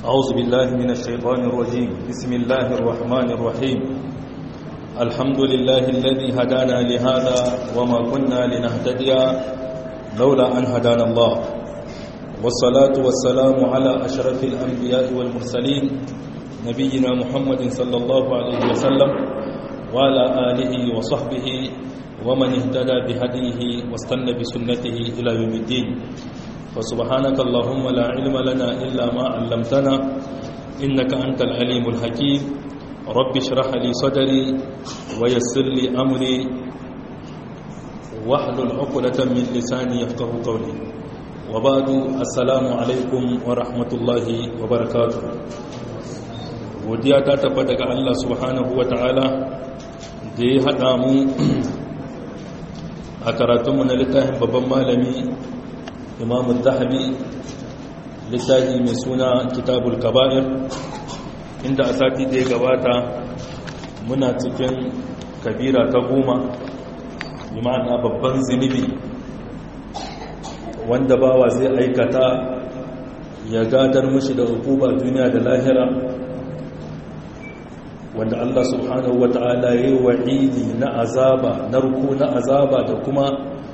أعوذ بالله من الشيطان الرجيم بسم الله الرحمن الرحيم الحمد لله الذي هدانا لهذا وما كنا لنهتدي لولا أن هدانا الله والصلاة والسلام على أشرف الأنبياء والمرسلين نبينا محمد صلى الله عليه وسلم وعلى آله وصحبه ومن اهتدى بهديه واستنى بسنته إلى يوم الدين فسبحانك اللهم لا علم لنا إلا ما علمتنا إنك أنت العليم الحكيم رب اشرح لي صدري ويسر لي أمري واحلل عقدة من لساني يفقه قولي وبعد السلام عليكم ورحمة الله وبركاته godiya ta tafi daga Allah subhanahu wa ta'ala da ya haɗa mu a karatunmu na littafin babban malami imamun zahabi littafi mai suna kitabul kaba'ir inda a sati da ya gabata muna cikin kabira ta goma imana babban zunubi wanda bawa zai aikata ya gadar mashi da hukuma duniya da lahira wanda Allah subhanahu wa ta'ala ya yi wa'idi na azaba narko na azaba da kuma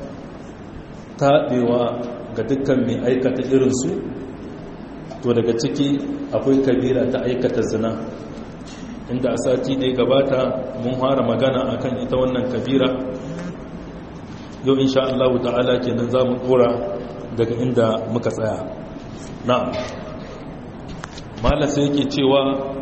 taɓewa ga dukkan mai aikata irinsu to daga ciki akwai kabira ta aikata zina inda a sati da ya gabata mun fara magana akan ita wannan kabira yau insha Allah ta'ala kenan za mu dora daga inda muka tsaya na'am malasa yake cewa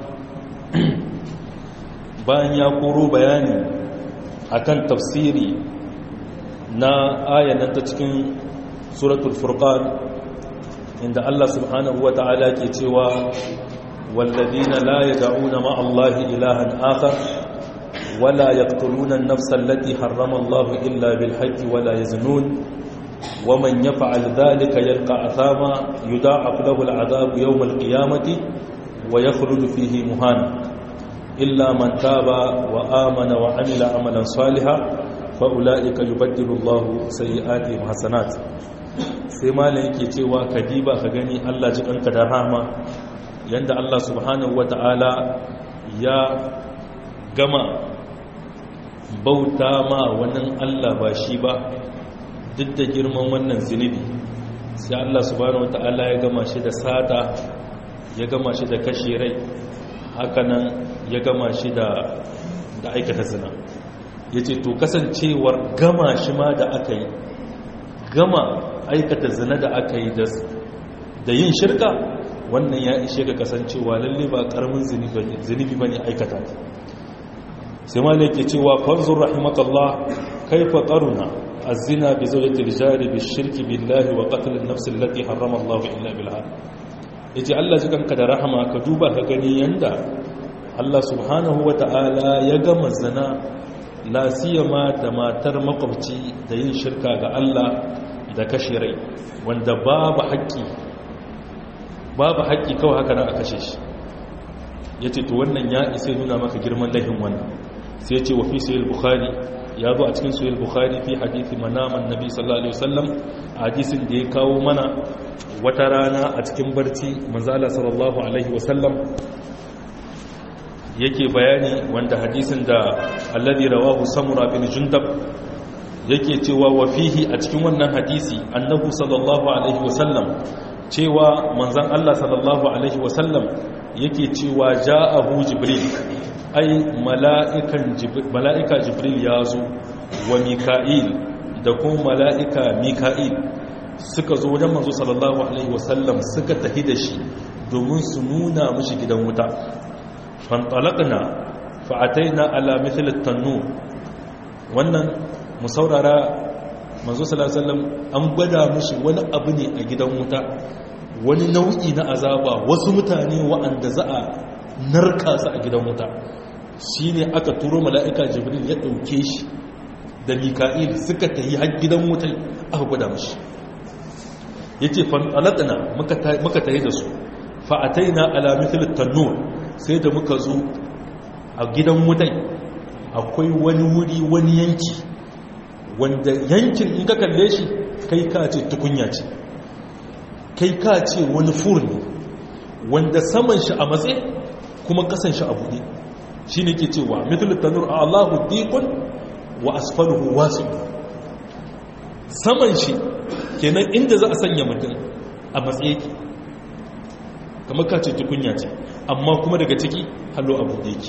bayan ya koro bayani akan tafsiri na ayanan ta cikin suratul furqan inda Allah subhanahu wa ta'ala ke cewa walladina la yad'una ma Allah ilahan akhar wala yaqtuluna an-nafsa allati harrama Allah illa bil haqqi wala yaznun ومن يفعل ذلك يلقى أثاما يضاعف له العذاب يوم القيامة ويخلد فيه مهانا إلا من تاب وآمن وعمل عملا صالحا فأولئك يبدل الله سيئاتهم حسنات sai malam yake cewa ka diba ka gani Allah ji kanka da rahama yanda Allah subhanahu wata'ala ya gama bauta ma wannan Allah ba shi ba duk da girman wannan zunubi sai Allah subhanahu wata'ala ya gama shi da sata ya gama shi da kashe rai hakanan ya gama shi da aikata zina ya ce to kasancewar gama shi ma da aka yi gama aikata zina da aka yi da yin shirka wannan ya ishe ga kasancewa lalle ba karamin zunubi ba ne aikata sai ma ne ke cewa fanzur rahimakallah kaifa qaruna az-zina bi zawjati rijali bi shirki billahi wa qatl an-nafs allati harrama Allah illa bil haqq yace Allah ji kanka da rahama ka duba ka gani yanda Allah subhanahu wa ta'ala ya gama zina la siyama da matar makwabci da yin shirka ga Allah da kashe rai wanda babu haƙƙi babu haƙƙi kawai haka na a kashe shi ya ce to wannan ya isa nuna maka girman lahin wannan sai ya ce wa fi sayil bukhari ya zo a cikin sayil bukhari fi hadithi manaman nabi sallallahu alaihi wasallam a hadisin da ya kawo mana wata rana a cikin barci manzala sallallahu alaihi wasallam yake bayani wanda hadisin da alladhi rawahu samura bin jundab yake cewa wa fihi a cikin wannan hadisi annahu sallallahu alaihi wasallam cewa manzon Allah sallallahu alaihi wasallam yake cewa ja'ahu jibril ai mala'ikan jibril mala'ika jibril yazo wa mika'il da kuma mala'ika mika'il suka zo wajen manzo sallallahu alaihi wasallam suka tafi da shi domin su nuna mishi gidan wuta fantalaqna fa'ataina ala mithl at-tannur wannan mu saurara manzo sallallahu alaihi wasallam an gwada mushi wani abu ne a gidan wuta wani nau'i na azaba wasu mutane wa'anda za a narka su a gidan wuta shine aka turo mala'ika jibril ya dauke shi da mika'il suka tayi har gidan wuta aka gwada mushi yace fantalaqna muka muka tayi da su fa'ataina ala mithl at-tannur sai da muka zo a gidan wutai akwai wani wuri wani yanki wanda yankin in ka kalle shi kai ka ce tukunya ce kai ka ce wani fur ne wanda saman shi a matse kuma kasan shi a buɗe shi ne ke cewa mitul tanur a allahu diqun wa asfaluhu wasu saman shi kenan inda za a sanya mutum a matsayi yake kamar ka ce tukunya ce amma kuma daga ciki hallo a buɗe yake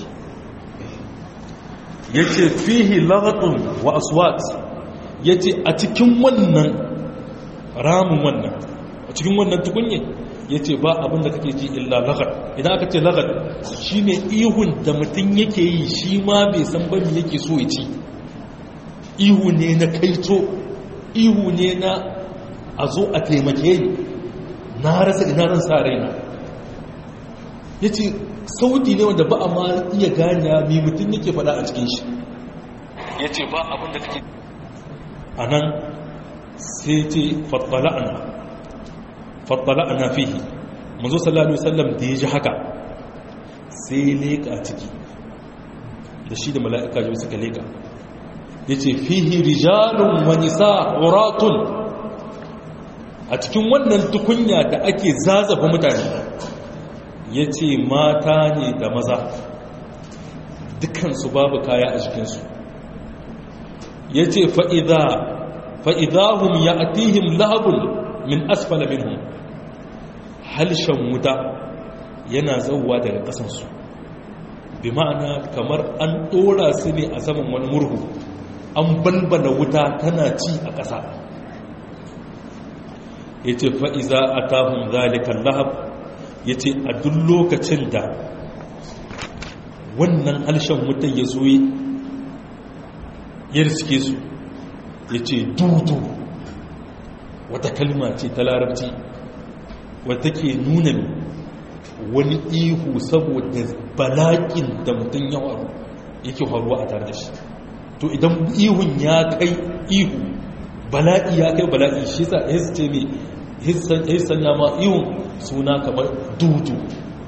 ya ce fihi lagatun wa aswat ya ce a cikin wannan ramin wannan a cikin wannan tukunye ya ce ba abin da kake ji illa lagat idan aka ce lagat shi ne ihun da mutum yake yi shi ma bai san bami yake so ya ci ihu ne na kaito ihu ne na a zo a taimake ni na rasa ina ran sa raina ya ce sauti ne wanda ba a ma iya gani mai mutum yake fada a cikin shi ya ce ba abin da kake a nan sai ce fattala'ana fattala'ana fihi mazo sallallahu alaihi wasallam da ya ji haka sai leka a ciki da shi da mala'ika jibi suka leka ya ce fihi rijalun wa nisa uratun a cikin wannan tukunya da ake zazafa mutane ya ce mata ne da maza dukansu babu kaya a jikinsu ya ce fa'idahun ya atihim lahabun min asfala minhum halshen wuta yana zauwa daga ƙasansu bi ma'ana kamar an ɗora su ne a saman wani murhu an balbala wuta tana ci a ƙasa ya ce fa'iza a tahun zalikan lahab ya ce a duk lokacin da wannan harshen wutan ya zo ya riske su ya ce dudu wata kalma ce ta larabci wata ke nuna wani ihu saboda balakin da mutum ya waru yake faruwa a tare da shi to idan ihun ya kai ihu bala'i ya kai bala'i shi sa ya ce mai hissan ya ma ihun suna kamar dudu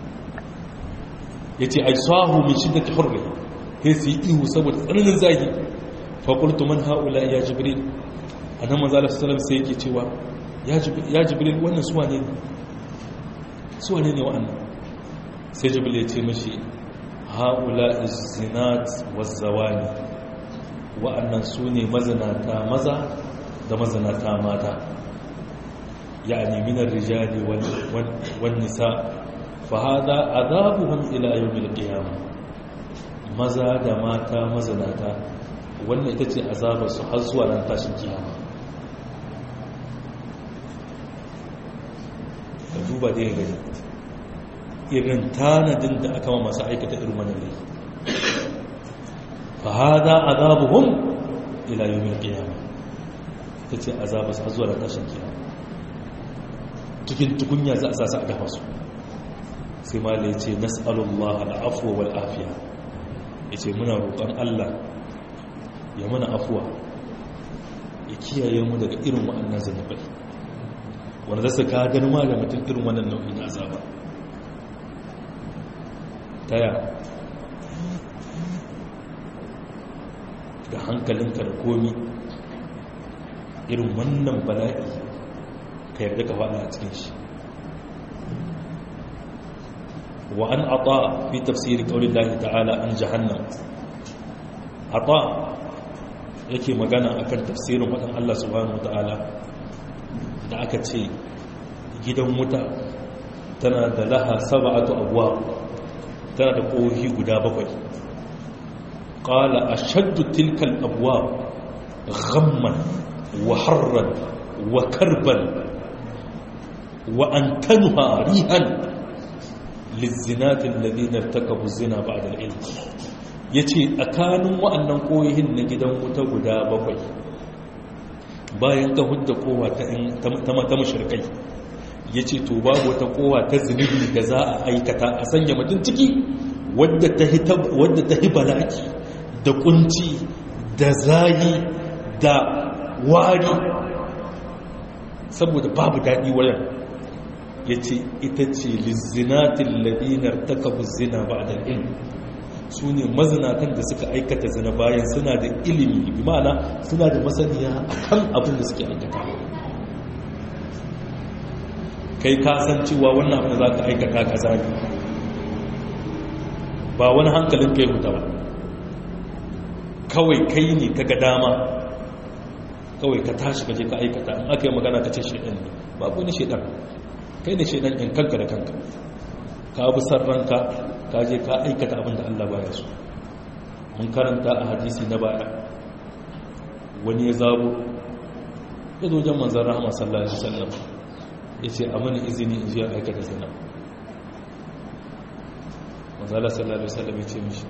ya ce ai sahu min shi da ta hurri ya su yi ihu saboda tsananin zagi fakultu man haula ya jibril a nan manzala sallam sai yake cewa ya jibril wannan suwa ne suwa ne ne wa'annan sai jibril ya ce mashi haula zinat wazzawani wa'annan su ne mazinata maza da mazinata mata يعني من الرجال والنساء فهذا عذابهم إلى يوم القيامة maza da mata mazanata wannan ita ce azabarsu har zuwa ran tashin kiyama ka duba da ya gani irin tanadin da aka ma masu aikata irin wannan laifi fa hada azabuhum ila yawmil qiyamah ita ce azabarsu har zuwa ran tashin kiyama cikin tukunya za a sa su a dafa su sai ma da ya ce nas'alullah al'afuwa wal afiya ya ce muna roƙon allah ya mana afuwa ya kiyaye mu daga irin wa'annan zanabai wanda za su ka ma da mutum irin wannan nau'i na azaba taya da hankalinka da komi irin wannan bala'i ka yarda ka faɗa a cikin shi wa an ata fi tafsiri qawli Allah ta'ala an jahannam ata yake magana akan tafsirin wadan Allah subhanahu ta'ala da aka ce gidan wuta tana da laha sab'atu abwab tana da kohi guda bakwai qala ashaddu tilka al-abwab ghamman wa harran wa karban وأنتنها ريها للزنات الذين ارتكبوا الزنا بعد العلم yace tsakanin wa'annan koyihin na gidan wuta guda bakwai bayan ka hudda kowa ta mata mashirkai yace to babu wata kowa ta zunubi da za a aikata a sanya mutum ciki wadda ta hi balaki da kunci da zayi da wari saboda babu daɗi wayan ya ce ita ce lizzinatin ladinar takabu zina ba da ilmi su ne mazinatan da suka aikata zina bayan suna da ilimi bi ma'ana suna da masaniya a kan abin da suke aikata kai ka san cewa wannan abin da za ka aikata ka zagi ba wani hankalin kai huta ba kawai kai ne ka ga dama kawai ka tashi ka je ka aikata in aka yi magana ka ce shaidan ne babu wani shaidan kai ne shaidan in kanka da kanka ka bi san ranka ka je ka aikata abin da Allah baya so mun karanta a hadisi na baya wani ya zabo ya zo jan manzan rahama sallallahu alaihi wasallam ya ce a mani izini in ji aikata zina manzala sallallahu alaihi wasallam ya ce mishi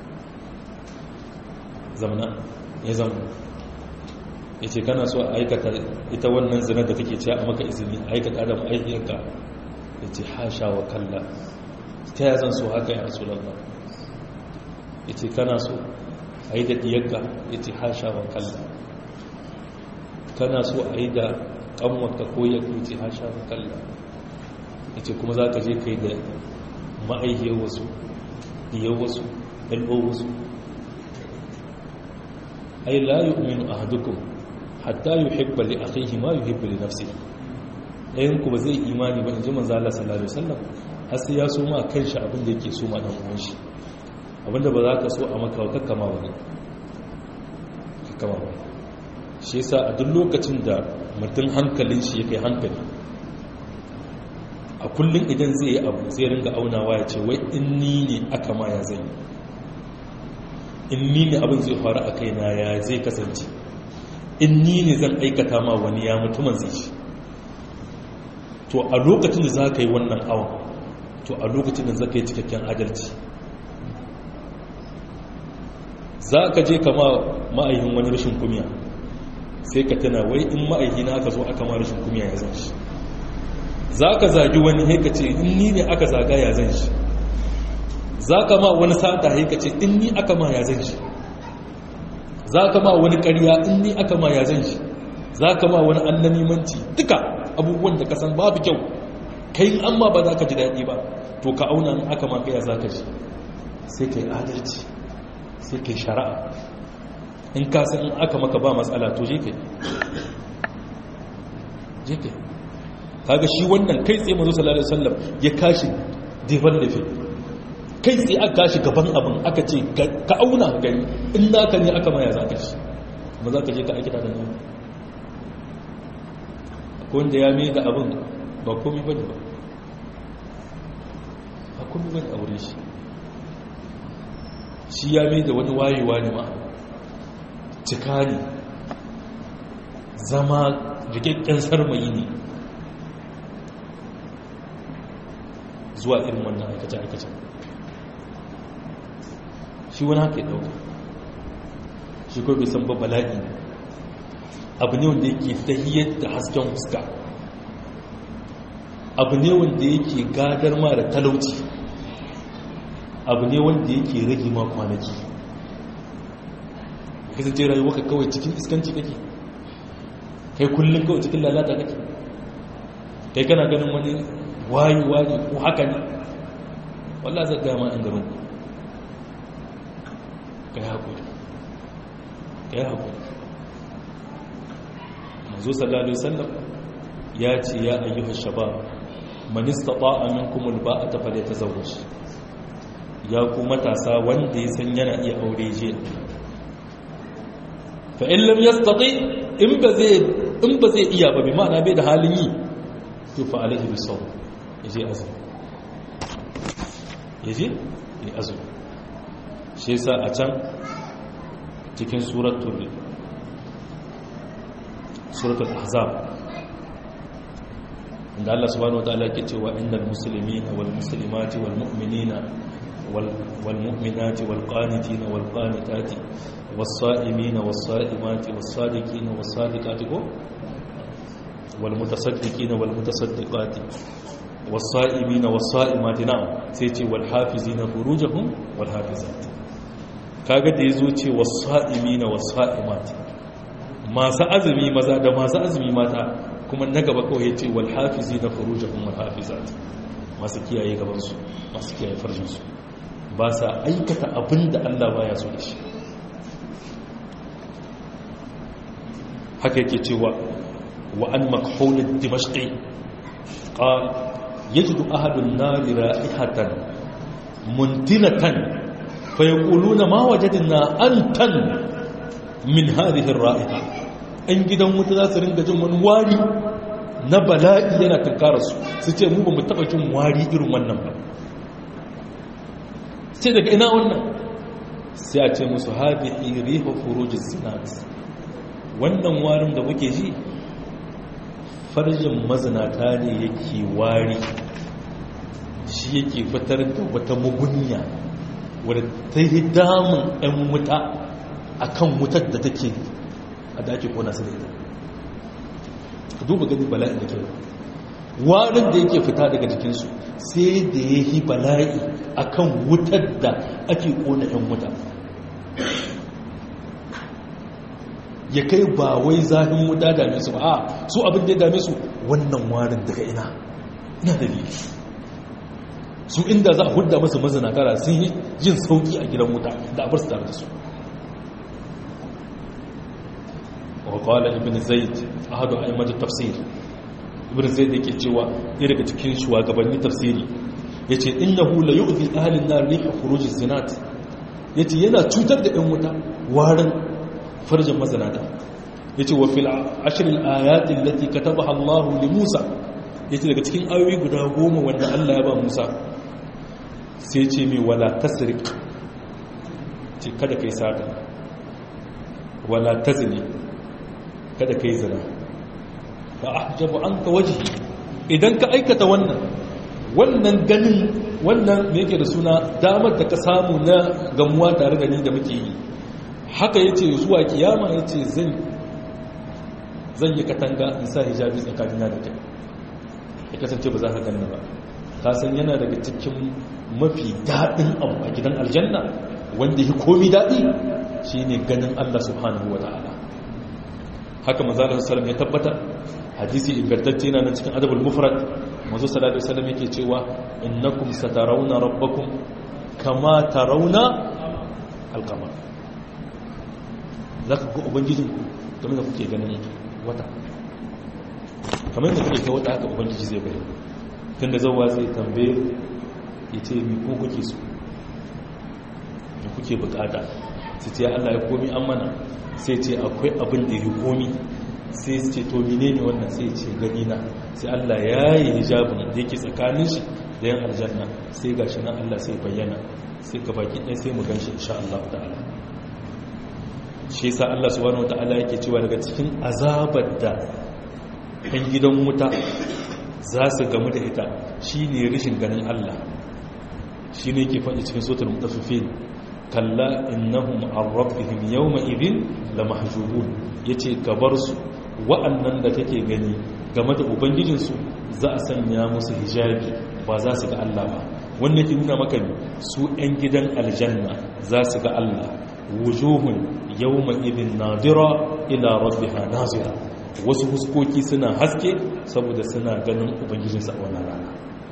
zamana ya zama ya ce kana so a aikata ita wannan zina da take cewa a maka izini a aikata da ma'aikiyarka ya ce hasha wa kalla ta ya zan so haka ya rasu lallah ya ce kana so a yi da diyarka ya ce hasha wa kalla kana so a yi da kanwarka ko ya kuce hasha wa kalla ya ce kuma za ka je kai da ma'aikiyar wasu diyar wasu ɗalɓar wasu ai la yu'minu ahadukum hatta yuhibba li akhihi ma yuhibbu li nafsihi ɗayan ku ba zai imani ba inji manzo Allah sallallahu alaihi wasallam har sai ya so ma kanshi abin da yake so ma dan uwan shi abinda ba za ka so a maka ka kama wani ka kama wani shi yasa a duk lokacin da mutum hankalin shi ya kai hankali a kullum idan zai yi abu zai ringa aunawa ya ce wai in ni ne aka ma ya zai in ni ne abin zai faru a kaina ya zai kasance in ni ne zan aikata ma wani ya mutumin zai shi to a lokacin da za ka yi wannan awon to a lokacin da za ka yi cikakken adalci za ka je kama ma'aihin wani rashin kumiya sai ka tana wai in ma'aihi na aka zo aka ma rashin kumiya ya zan shi za ka zagi wani haika ce in ni ne aka zaga ya zan shi za ka ma wani sata haika ce in ni aka ma ya zan shi za ka ma wani karya in ni aka ma ya zan shi za ka ma wani annanimanci duka abubuwan da kasan babu kyau kai an ma ba za ka ji daɗi ba to ka auna in aka ma kaya za ka ji sai ka yi adalci sai ka yi shari'a in ka san in aka maka ba matsala to je kai je kai kaga shi wannan kai tsaye mazu sallallahu alaihi wasallam ya kashi defan da kai tsaye aka kashi gaban abin aka ce ka auna gani in naka ne aka maya za ka shi ba za ka je ka aikata da nan wanda ya mai da abin ba komi ba ne ba ba komi ba ne a wurin shi shi ya mai da wani wayewa ne ma cika ne zama rikakken sarmayi ne zuwa irin wannan aikace-aikace shi wani haka ya dauka shi ko bai san ba bala'i abu ne wanda yake tahiyar da hasken fuska abu ne wanda yake gadar ma da talauci abu ne wanda yake rage ma kwanaki kasance rayuwa ka kawai cikin iskanci kake kai kullum kawai cikin lalata kake kai kana ganin wani wayewa ne ko haka ne wallah zai gama an garin ku ka yi haƙuri ka yi haƙuri mazu sallallahu alaihi wasallam ya ce ya ayyuhar shabab manista ta'a minkum alba'ata falyatazawwaj ya ku matasa wanda ya san yana iya aure je fa in lam yastati in ba zai in ba zai iya ba bi ma'ana bai da halin yi to fa alaihi bisawm yaje azumi yaje ya azumi shi yasa a can cikin suratul suratul ahzab inda Allah subhanahu wataala ke cewa innal muslimina wal muslimati wal mu'minina wal mu'minati wal qanitina wal qanitati was sa'imina was sa'imati was sadiqina was sadiqati wal mutasaddiqina wal mutasaddiqati was sa'imina was sa'imati na'am sai ce wal hafizina furujahum wal hafizati kaga da yazo ce was sa'imina was sa'imati masu azumi maza da masu azumi mata kuma na gaba kawai ya ce wal hafizi na furujahum wal hafizat masu kiyaye gabansu masu kiyaye farjinsu ba sa aikata abin da Allah baya so da shi haka yake cewa wa an makhulid dimashqi qal yajidu ahadun nari ra'ihatan muntinatan fa yaquluna ma wajadna antan min hadhihi ar-ra'iha an gidan wuta za su ringa jin wani wari na bala'i yana tunkara su su ce mu ba mu taba jin wari irin wannan ba sai daga ina wannan sai a ce musu hadhihi rihu furujis sinat wannan warin da muke ji farjin mazinata ne yake wari shi yake fitar da wata mugunya wadda ta yi damun 'yan wuta a kan wutar da take a da ake kona su da ita ka duba gani bala'in da ke warin da yake fita daga jikinsu sai da ya yi bala'i a kan wutar da ake kona 'yan wuta ya kai ba wai zafin wuta dame su ba a su abin da ya dame su wannan warin daga ina ina dalili su inda za a hudda masu mazinatara sun yi jin sauki a gidan wuta da abar su tare da su وقال ابن زيد أحد أئمة التفسير ابن زيد yake cewa ɗaya daga cikin shugabannin tafsiri yace innahu la yu'zi ahli an-nar rihu khuruj az-zinat yace yana cutar da ɗan wuta warin farjin mazinata yace wa fil ashr al-ayat allati katabaha Allah li Musa yace daga cikin ayoyi guda goma wanda Allah ya ba Musa sai ce mai wala tasriq ce kada kai sata wala tazni kada ka yi zina ba a hajjabu an ka waje idan ka aikata wannan wannan ganin wannan me yake da suna damar da ka samu na gamuwa tare da ni da muke yi haka ya ce zuwa kiyama ya ce zan yi katanga in sa hijabi tsakanina da kai ya kasance ba za ka ganna ba ka san yana daga cikin mafi daɗin abu a gidan aljanna wanda ya komi daɗi shine ganin allah subhanahu wa ta'ala haka manzo sallallahu ya tabbatar hadisi ingantacce yana nan cikin adabul mufrad manzo sallallahu alaihi wasallam yake cewa innakum satarawna rabbakum kama tarawna alqamar zaka ga ubangijin ku kamar da kuke ganin wata kamar da kuke ga wata haka ubangiji zai bayyana tunda zawwa zai tambaye yace mi ko kuke so me kuke bukata sai ce Allah ya komi an mana sai ce akwai abin da ya komi sai su ce to mine ne wannan sai ce gani na sai Allah ya yi hijabin da yake tsakanin shi da yan aljanna sai gashi nan Allah sai bayyana sai ka baki ɗaya sai mu ganshi insha Allah ta'ala shi yasa Allah subhanahu ta'ala yake cewa daga cikin azabar da ɗan gidan wuta za su gamu da ita shine rashin ganin Allah shine yake faɗi cikin suratul mutaffifin kalla innahum an rabbihim yawma idhin lamahjubun yace ka bar su wa'annan da kake gani game da ubangijin su za a sanya musu hijabi ba za su ga Allah ba wannan ke nuna maka su ɗan gidan aljanna za su ga Allah wujuhun yawma idhin nadira ila rabbiha nazira wasu huskoki suna haske saboda suna ganin ubangijinsa a wannan rana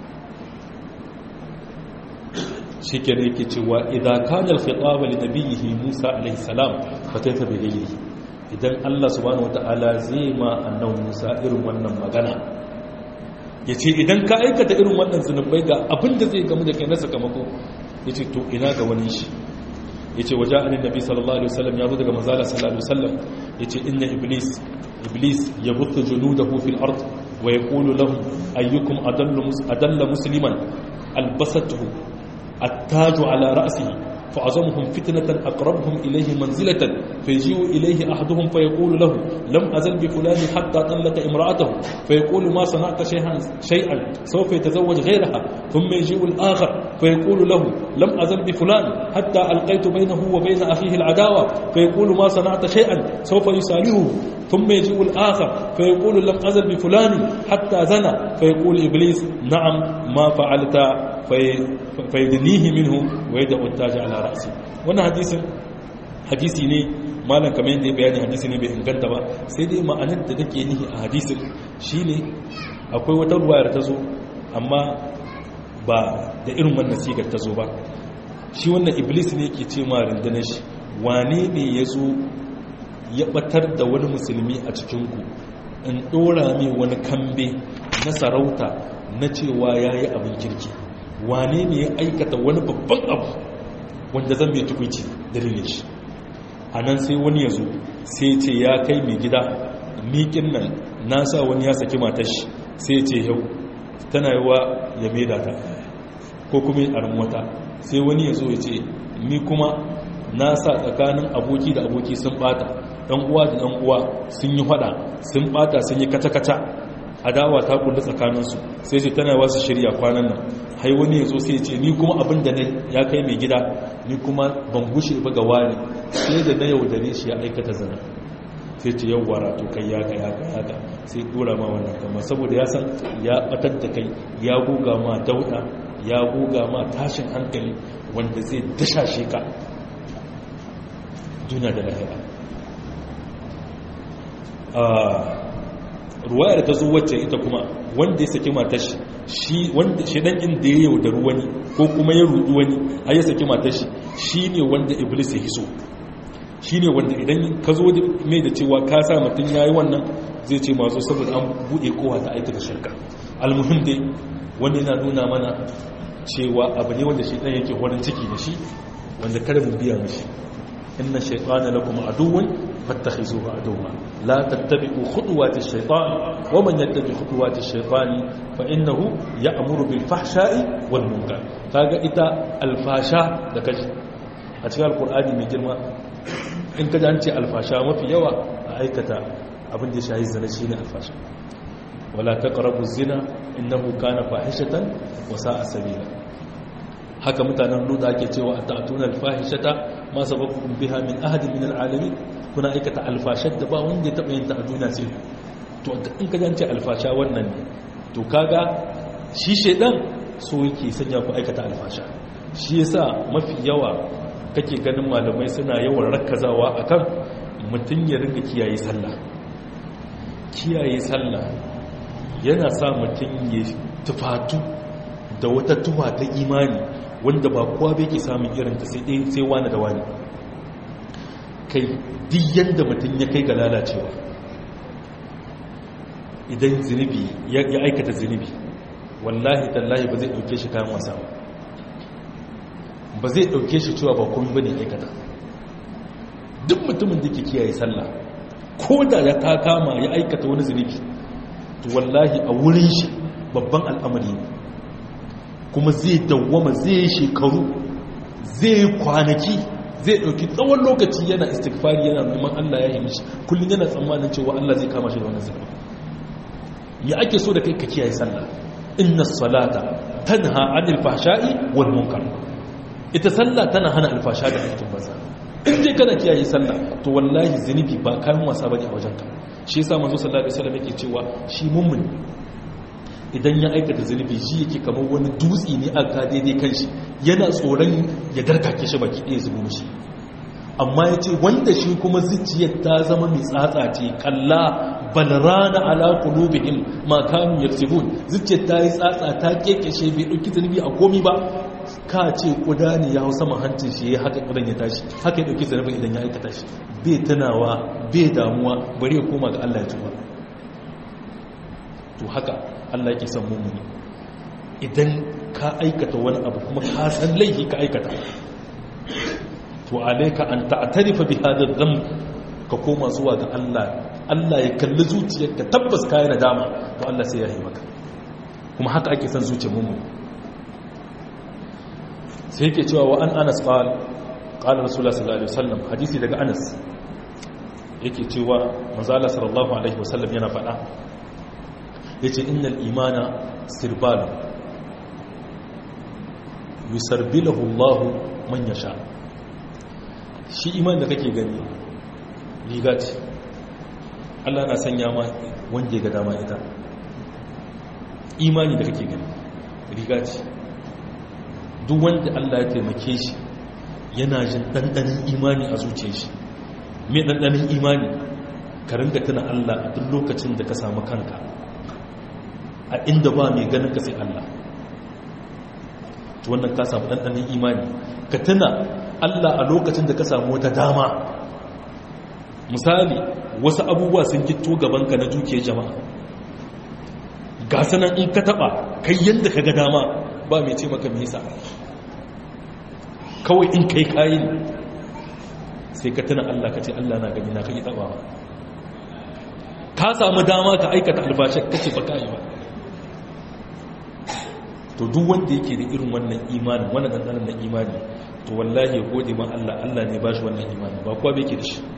shi ke ne ke cewa idan kanar fitawa li nabiyihi musa alaihissalam ba ta tabi gairi idan allah subhanahu wata'ala zai ma annan musa irin wannan magana ya ce idan ka aikata irin wannan zunubai ga abinda zai gamu da kai na sakamako ya ce to ina ga wani shi ya ce waje anin nabi sallallahu alaihi wasallam ya zo daga manzala sallallahu alaihi wasallam ya ce inna iblis iblis ya butta junudahu fil ard wa yaqulu lahum ayyukum adalla musliman albasatuhu التاج على رأسه فأعظمهم فتنة أقربهم إليه منزلة فيجيء إليه أحدهم فيقول له لم أزل بفلان حتى طلق امرأته فيقول ما صنعت شيئا, شيئا سوف يتزوج غيرها ثم يجيء الآخر فيقول له لم أزل بفلان حتى ألقيت بينه وبين أخيه العداوة فيقول ما صنعت شيئا سوف يساليه ثم يجيء الآخر فيقول لم أزل بفلان حتى زنى فيقول إبليس نعم ما فعلت faidinihi minhu wa yadda uttaji ala ra'si wannan hadisin hadisi ne malam kamar yadda ya bayani hadisi ne bai inganta ba sai dai ma'anar da take nihi a hadisin shine akwai wata ruwayar ta zo amma ba da irin wannan sigar ta zo ba shi wannan iblis ne yake ce ma rundunar shi wane ne ya zo ya batar da wani musulmi a cikinku in dora mai wani kambe na sarauta na cewa ya yi abin kirki wane ne ya aikata wani babban abu wanda zan bai tukwici dalilin shi a nan sai wani ya zo sai ce ya kai mai gida miƙin nan na sa wani ya saki matar shi sai ce yau tana yi wa ya maida ta ko kuma a wata sai wani ya zo ya ce ni kuma na sa tsakanin aboki da aboki sun bata ɗan uwa da ɗan uwa sun yi fada sun bata sun yi kata-kata adawa ta kullu tsakaninsu sai ce tana wasu shirya kwanan nan hai wani ya zo sai ce ni kuma abin da ya kai mai gida ni kuma ban gushe ba ga wani sai da na yaudare shi ya aikata zana sai ce yau wara to kai yaka yaka yaka sai dora ma wannan kama saboda ya san ya batar da kai ya goga ma dauda ya goga ma tashin hankali wanda zai dashashe ka duniya da lahira ruwayar ta zo wacce ita kuma wanda ya saki matar shi wanda shi dan inda ya yaudar wani ko kuma ya rudu wani har ya saki matar shi shine wanda iblis ya hiso shine wanda idan ka zo mai da cewa ka sa mutum yayi wannan zai ce mazo saboda an bude kowa ta aikata shirka almuhim dai wanda yana nuna mana cewa abu ne wanda shaitan yake horin ciki da shi wanda kada mu biya mishi inna shaytana lakum aduwwan fattakhizuhu aduwwa la tattabi'u khutuwati shaytan wa man yattabi khutuwati shaytani fa innahu ya'muru bil fahsha'i wal munkar kaga ita alfasha da kaji a cikin alqur'ani mai girma in kaji an ce alfasha mafi yawa a aikata abin da shayi zina shine alfasha wala taqrabu zina innahu kana fahishatan wa sa'a sabila haka mutanen luda ake cewa atatuna alfahishata ma sabakum biha min ahadin min alalamin kuna aikata alfashar da ba wanda ya taba yin ta a duniya sai to in ka jance alfasha wannan ne to kaga shi shedan so yake sanya ku aikata alfasha shi yasa mafi yawa kake ganin malamai suna yawan rakkazawa akan mutun ya ringa kiyaye sallah kiyaye sallah yana sa mutun ya tufatu da wata tuwa ta imani wanda ba kowa bai ke samun irinta sai ɗaya sai wani da wani kai duk yadda mutum ya kai ga lalacewa idan zunubi ya aikata zunubi wallahi tallahi ba zai ɗauke shi kayan wasa ba zai ɗauke shi cewa ba kuma ba ne aikata duk mutumin da ke kiyaye sallah ko da ya ta kama ya aikata wani zunubi to wallahi a wurin shi babban al'amari ne kuma zai dawwama zai yi shekaru zai yi kwanaki zai ɗauki tsawon lokaci yana istighfari yana neman Allah ya yi mishi kullum yana tsammanin cewa Allah zai kama shi da wannan zunubi ya ake so da kai ka kiyaye sallah inna salata tanha anil fahsha'i wal munkar ita sallah tana hana alfasha da aikin banza in dai kana kiyaye sallah to wallahi zunubi ba kayan wasa bane a wajenka shi yasa manzo sallallahu alaihi wasallam yake cewa shi mummuni idan ya aikata zunubi shi yake kamar wani dutse ne aka daidai kan shi yana tsoron ya darkake shi baki ɗaya zubo mishi amma ya ce wanda shi kuma zuciyar ta zama mai tsatsa ce kalla balrana ala qulubihim ma kanu yaksubun zuciyar ta yi tsatsa ta kekeshe bai dauki zunubi a komi ba ka ce kuda ne ya hau saman hancin shi ya haka kudan ya tashi haka ya dauki zunubin idan ya aikata shi bai tunawa bai damuwa bari ya koma ga Allah ya tuba to haka Allah yake son mummuni idan ka aikata wani abu kuma ka san laifi ka aikata to alayka an ta'tarifa bi hadha dhanb ka koma zuwa ga Allah Allah ya kalli zuciyarka tabbas kai nadama to Allah sai ya yi maka kuma haka ake son zuciyar mummuni sai yake cewa wa an Anas qala qala rasulullah sallallahu alaihi wasallam hadisi daga Anas yake cewa manzo Allah sallallahu alaihi wasallam yana faɗa yace innal imana sirbalu yusarbilahu Allah man yasha shi iman da kake gani riga ce Allah na sanya ma wanda ya ga dama ita imani da kake gani riga ce duk wanda Allah ya taimake shi yana jin ɗanɗanin imani a zuciyar shi mai ɗanɗanin imani ka ringa tuna Allah a duk lokacin da ka samu kanka a inda ba mai ganin ka sai Allah to wannan ka samu ɗanɗanin imani ka tuna Allah a lokacin da ka samu wata dama misali wasu abubuwa sun gito gabanka na dukiyar jama'a ga sanan in ka taba kai yanda ka ga dama ba mai ce maka me yasa kawai in kai kayi sai ka tuna Allah ka ce Allah na gani na kai taba ka samu dama ka aikata albashin kace ba kai ba to duk wanda yake da irin wannan imani wannan dandanan na imani to wallahi ya gode ma Allah Allah ne ba shi wannan imani ba kuwa bai ke da shi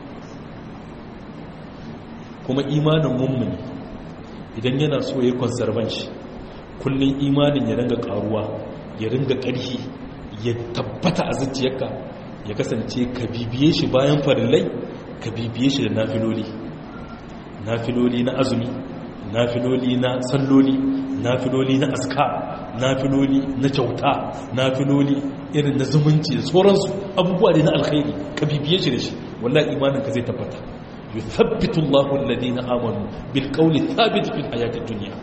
kuma imanin mummuni idan yana so ya yi konservan shi kullum imanin ya ringa karuwa ya ringa ƙarfi ya tabbata a zuciyarka ya kasance ka bibiye shi bayan farillai ka bibiye shi da nafiloli nafiloli na azumi nafiloli na salloli nafiloli na aska nafiloli na kyauta nafiloli irin na zumunci da sauransu abubuwa ne na alkhairi ka bibiye shi da shi wallahi imaninka zai tabbata yuthabbitu Allahu alladhina amanu bil qawli thabit fil hayati dunya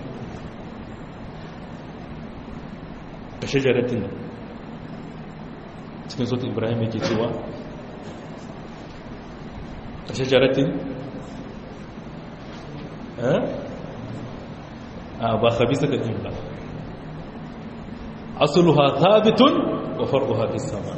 ka shajaratin cikin sautin ibrahim yake cewa ka shajaratin a ba khabisa da jimla asluha thabitun wa far'uha fis sama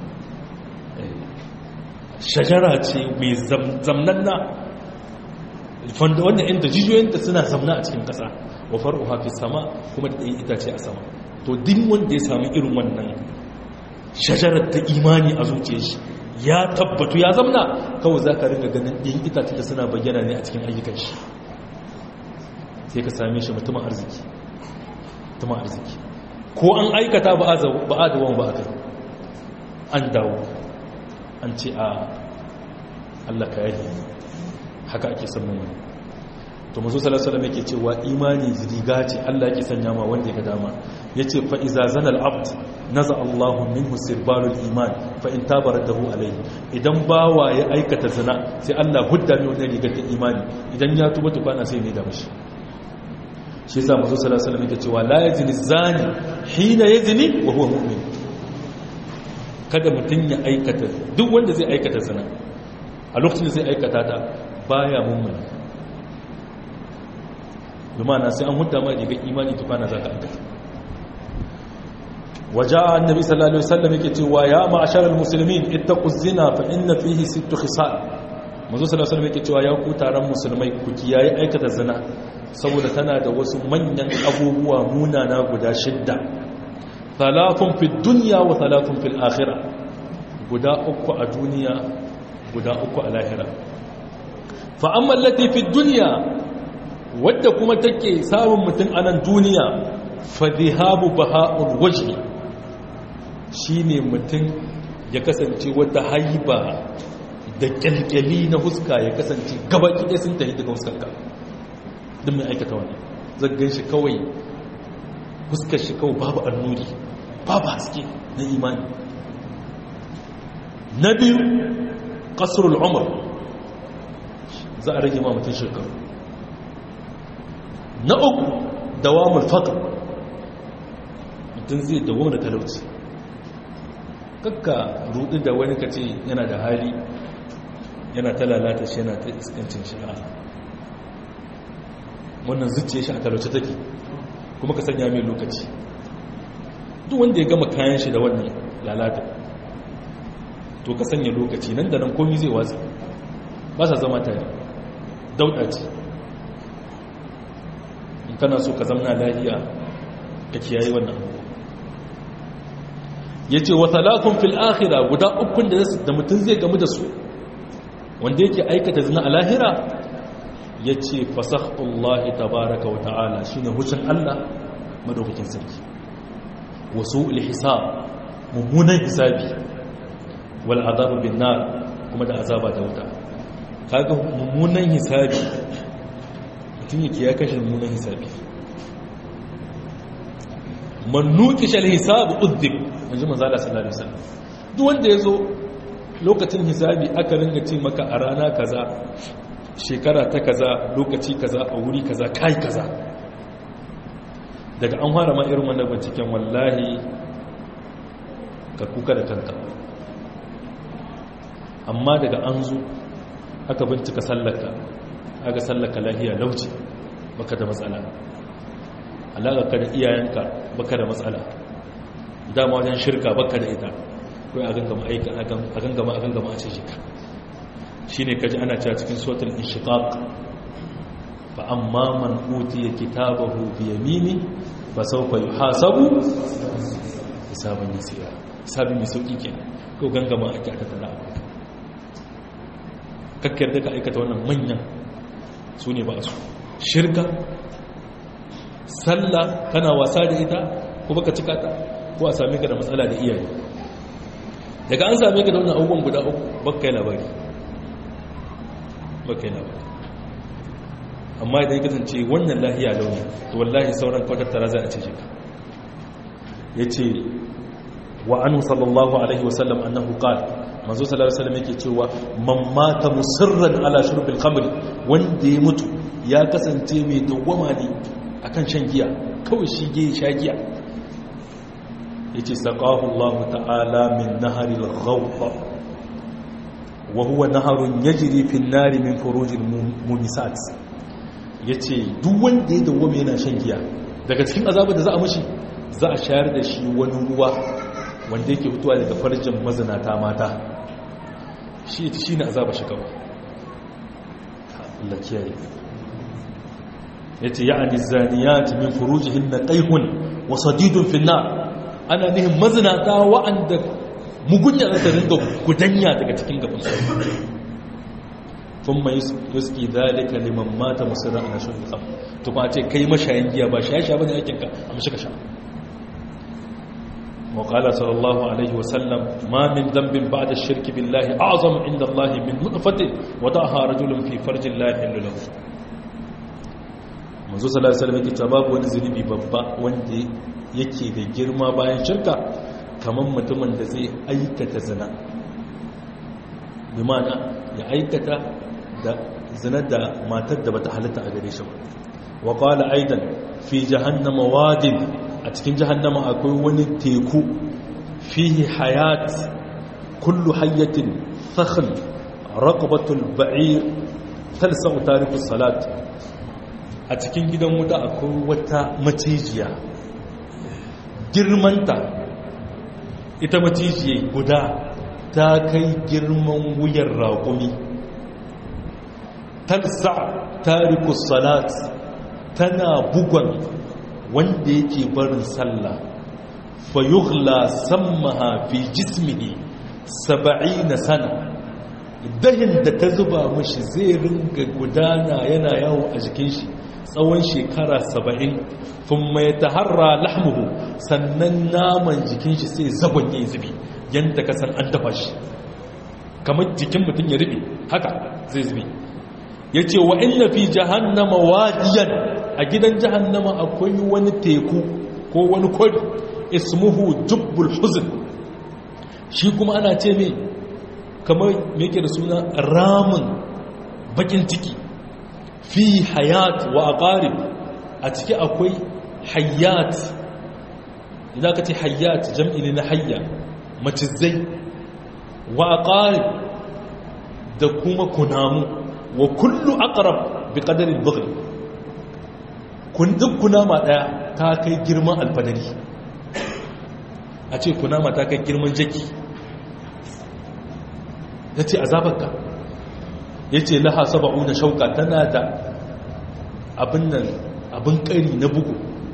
shajara ce mai zamnanna fanda wannan inda jijiyoyinta suna zamna a cikin kasa wa far'uha fis sama kuma da ɗaya itace a sama to duk wanda ya sami irin wannan shajarar ta imani a zuciyar shi ya tabbatu ya zamna kawai za ka ringa ganin ɗin itace da suna bayyana ne a cikin ayyukan shi sai ka same shi mutumin arziki mutumin arziki ko an aikata ba a da wani ba a kai an dawo an ce a Allah ka yaji haka ake samun wani to mazu salasalam yake cewa imani riga ce Allah yake sanya ma wanda ya ga dama ya ce fa'iza zana al'abd naza Allahu minhu sirbalul iman fa'in tabarar dahu alaihi idan bawa ya aikata zina sai Allah hudda mai wannan rigar ta imani idan ya tuba tukwana sai ne da mashi shi yasa manzo sallallahu alaihi wasallam yake cewa la yazni zani hina yazni wa huwa mu'min kada mutun ya aikata duk wanda zai aikata zina a lokacin da zai aikata ta baya mu'min lumana sai an hudda ma daga imani tukana zaka aikata waja'a annabi sallallahu alaihi wasallam yake cewa ya ma'asharal muslimin ittaquz zina fa inna fihi sittu khisal manzo sallallahu alaihi wasallam yake cewa ya ku taron musulmai ku kiyaye aikata zina saboda tana da wasu manyan abubuwa munana guda shidda talafun fi dunya wa talafun fil akhirah guda uku a duniya guda uku a lahira fa amma allati fi dunya wadda kuma take samun mutum a nan duniya fa dhihabu baha'ul wajhi shine mutum ya kasance wata haiba da kyalkyali na huska ya kasance gaba ɗaya sun tafi daga huskarka duk mai aikata wani zaggan shi kawai huskar shi kawai babu annuri babu haske na imani na biyu kasarul umar za a rage mutum shekaru na uku dawamul faqr mutum zai dawo da talauci kakka rudu da wani kace yana da hali yana ta lalata shi yana ta iskancin shi a wannan zuciya shi a talauce take kuma ka sanya mai lokaci duk wanda ya gama kayan shi da wannan lalata to ka sanya lokaci nan da nan komi zai watsi ba sa zama tare dauda ce in kana so ka zamna lahiya ka kiyaye wannan abu ya ce wa talatun fil akhira guda ukun da mutum zai gamu da su wanda yake aikata zina a lahira ya ce fasahullahi tabaraka wa ta'ala shi ne hushin Allah madaukakin sarki wasu ilhisab mummunan hisabi wal azabu bin nar kuma da azaba da wuta kaga mummunan hisabi mutum yake ya kashe mummunan hisabi man nuqisha al hisab udhib manzo manzo Allah sallallahu alaihi wasallam duk wanda yazo lokacin hisabi aka ringa ce maka a rana kaza shekara ta kaza lokaci kaza a wuri kaza kai kaza daga an fara ma irin wannan binciken wallahi ka kuka da kanka amma daga an zo aka bincika sallaka aka sallaka lahiya lauci baka da matsala alaƙa da iyayenka baka da matsala dama wajen shirka baka da ita kai a gangama aika a gangama a gangama a ce ka shine kaji ana cewa cikin suratul inshiqaq fa amma man utiya kitabahu bi yamini fa sawfa yuhasabu hisaban yasira hisabi mai sauki kenan ko gangama ake aka tana abu kakkar da ka aikata wannan manyan su ne ba su shirka sallah kana wasa da ita ko baka cika ta ko a same ka da matsala da iyaye daga an same ka da wannan abubuwan guda uku baka yi labari baka yi labari amma idan ya kasance wannan lahiya launi to wallahi sauran kwatattara za a ce ka ya ce wa anu sallallahu alaihi wasallam annahu qala manzo sallallahu alaihi wasallam yake cewa man mata musirran ala shurbil khamr wanda ya mutu ya kasance mai dawwama ne akan shan giya kawai shi ge sha giya yace saqahu Allah ta'ala min naharil ghawqa wa huwa naharun yajri fi an-nar min furujil mumisat yace duk wanda ya dawwama yana shan giya daga cikin azabar da za a mishi za a shayar da shi wani ruwa wanda yake fitowa daga farjin mazinata mata shi ita shi ne azaba shi kawai Allah kiyaye ya ce ya'ani zaniyati min furujihin na ƙaihun wasu didun finna ana nihin mazinata wa'anda mugunya za ta ringa gudanya daga cikin gaban su kuma yuski zalika liman mata musulun a nashin kam to kuma ce kai mashayin giya ba shaye-shaye ba ne aikinka a mashi ka sha وقال صلى الله عليه وسلم ما من ذنب بعد الشرك بالله أعظم عند الله من نطفة وضعها رجل في فرج الله يحل له manzo sallallahu alaihi wasallam yake babu wani zunubi babba wanda yake da girma bayan shirka kamar mutumin da zai aikata zina bi ma'ana ya aikata da zina da matar da bata halatta a gare shi ba wa qala aidan fi jahannama wadin a cikin jahannama akwai wani teku fihi hayat kullu hayyatin fakhl raqabatul ba'ir talsa'u tarikus salat a cikin gidan wuta akwai wata macijiya girmanta ita macijiya guda ta kai girman wuyan raƙumi talsa tarikus salat tana bugon wanda yake barin sallah fa yughla sammaha fi jismihi 70 sana dahin da ta zuba mishi zai ringa gudana yana yawo a jikin shi tsawon shekara 70 thumma yataharra lahmuhu sannan naman jikin shi sai zagonye zubi yanda ka san an dafa shi kamar jikin mutum ya rufe haka zai zubi yace wa inna fi jahannama wadiyan a gidan jahannama akwai wani teku ko wani kwari ismuhu jubbul huzn shi kuma ana ce mai kamar yake da suna ramin bakin ciki fi hayat wa aqarib a ciki akwai hayat idan ka ce hayat jam'i ne na hayya macizai wa aqarib da kuma kunamu wa kullu aqrab bi qadari al-bughl kun duk kunama daya ta kai girman alfadari a ce kunama ta kai girman jaki ya ce azabarka ya ce laha saba'u na shauka tana da abin nan abin kari na bugu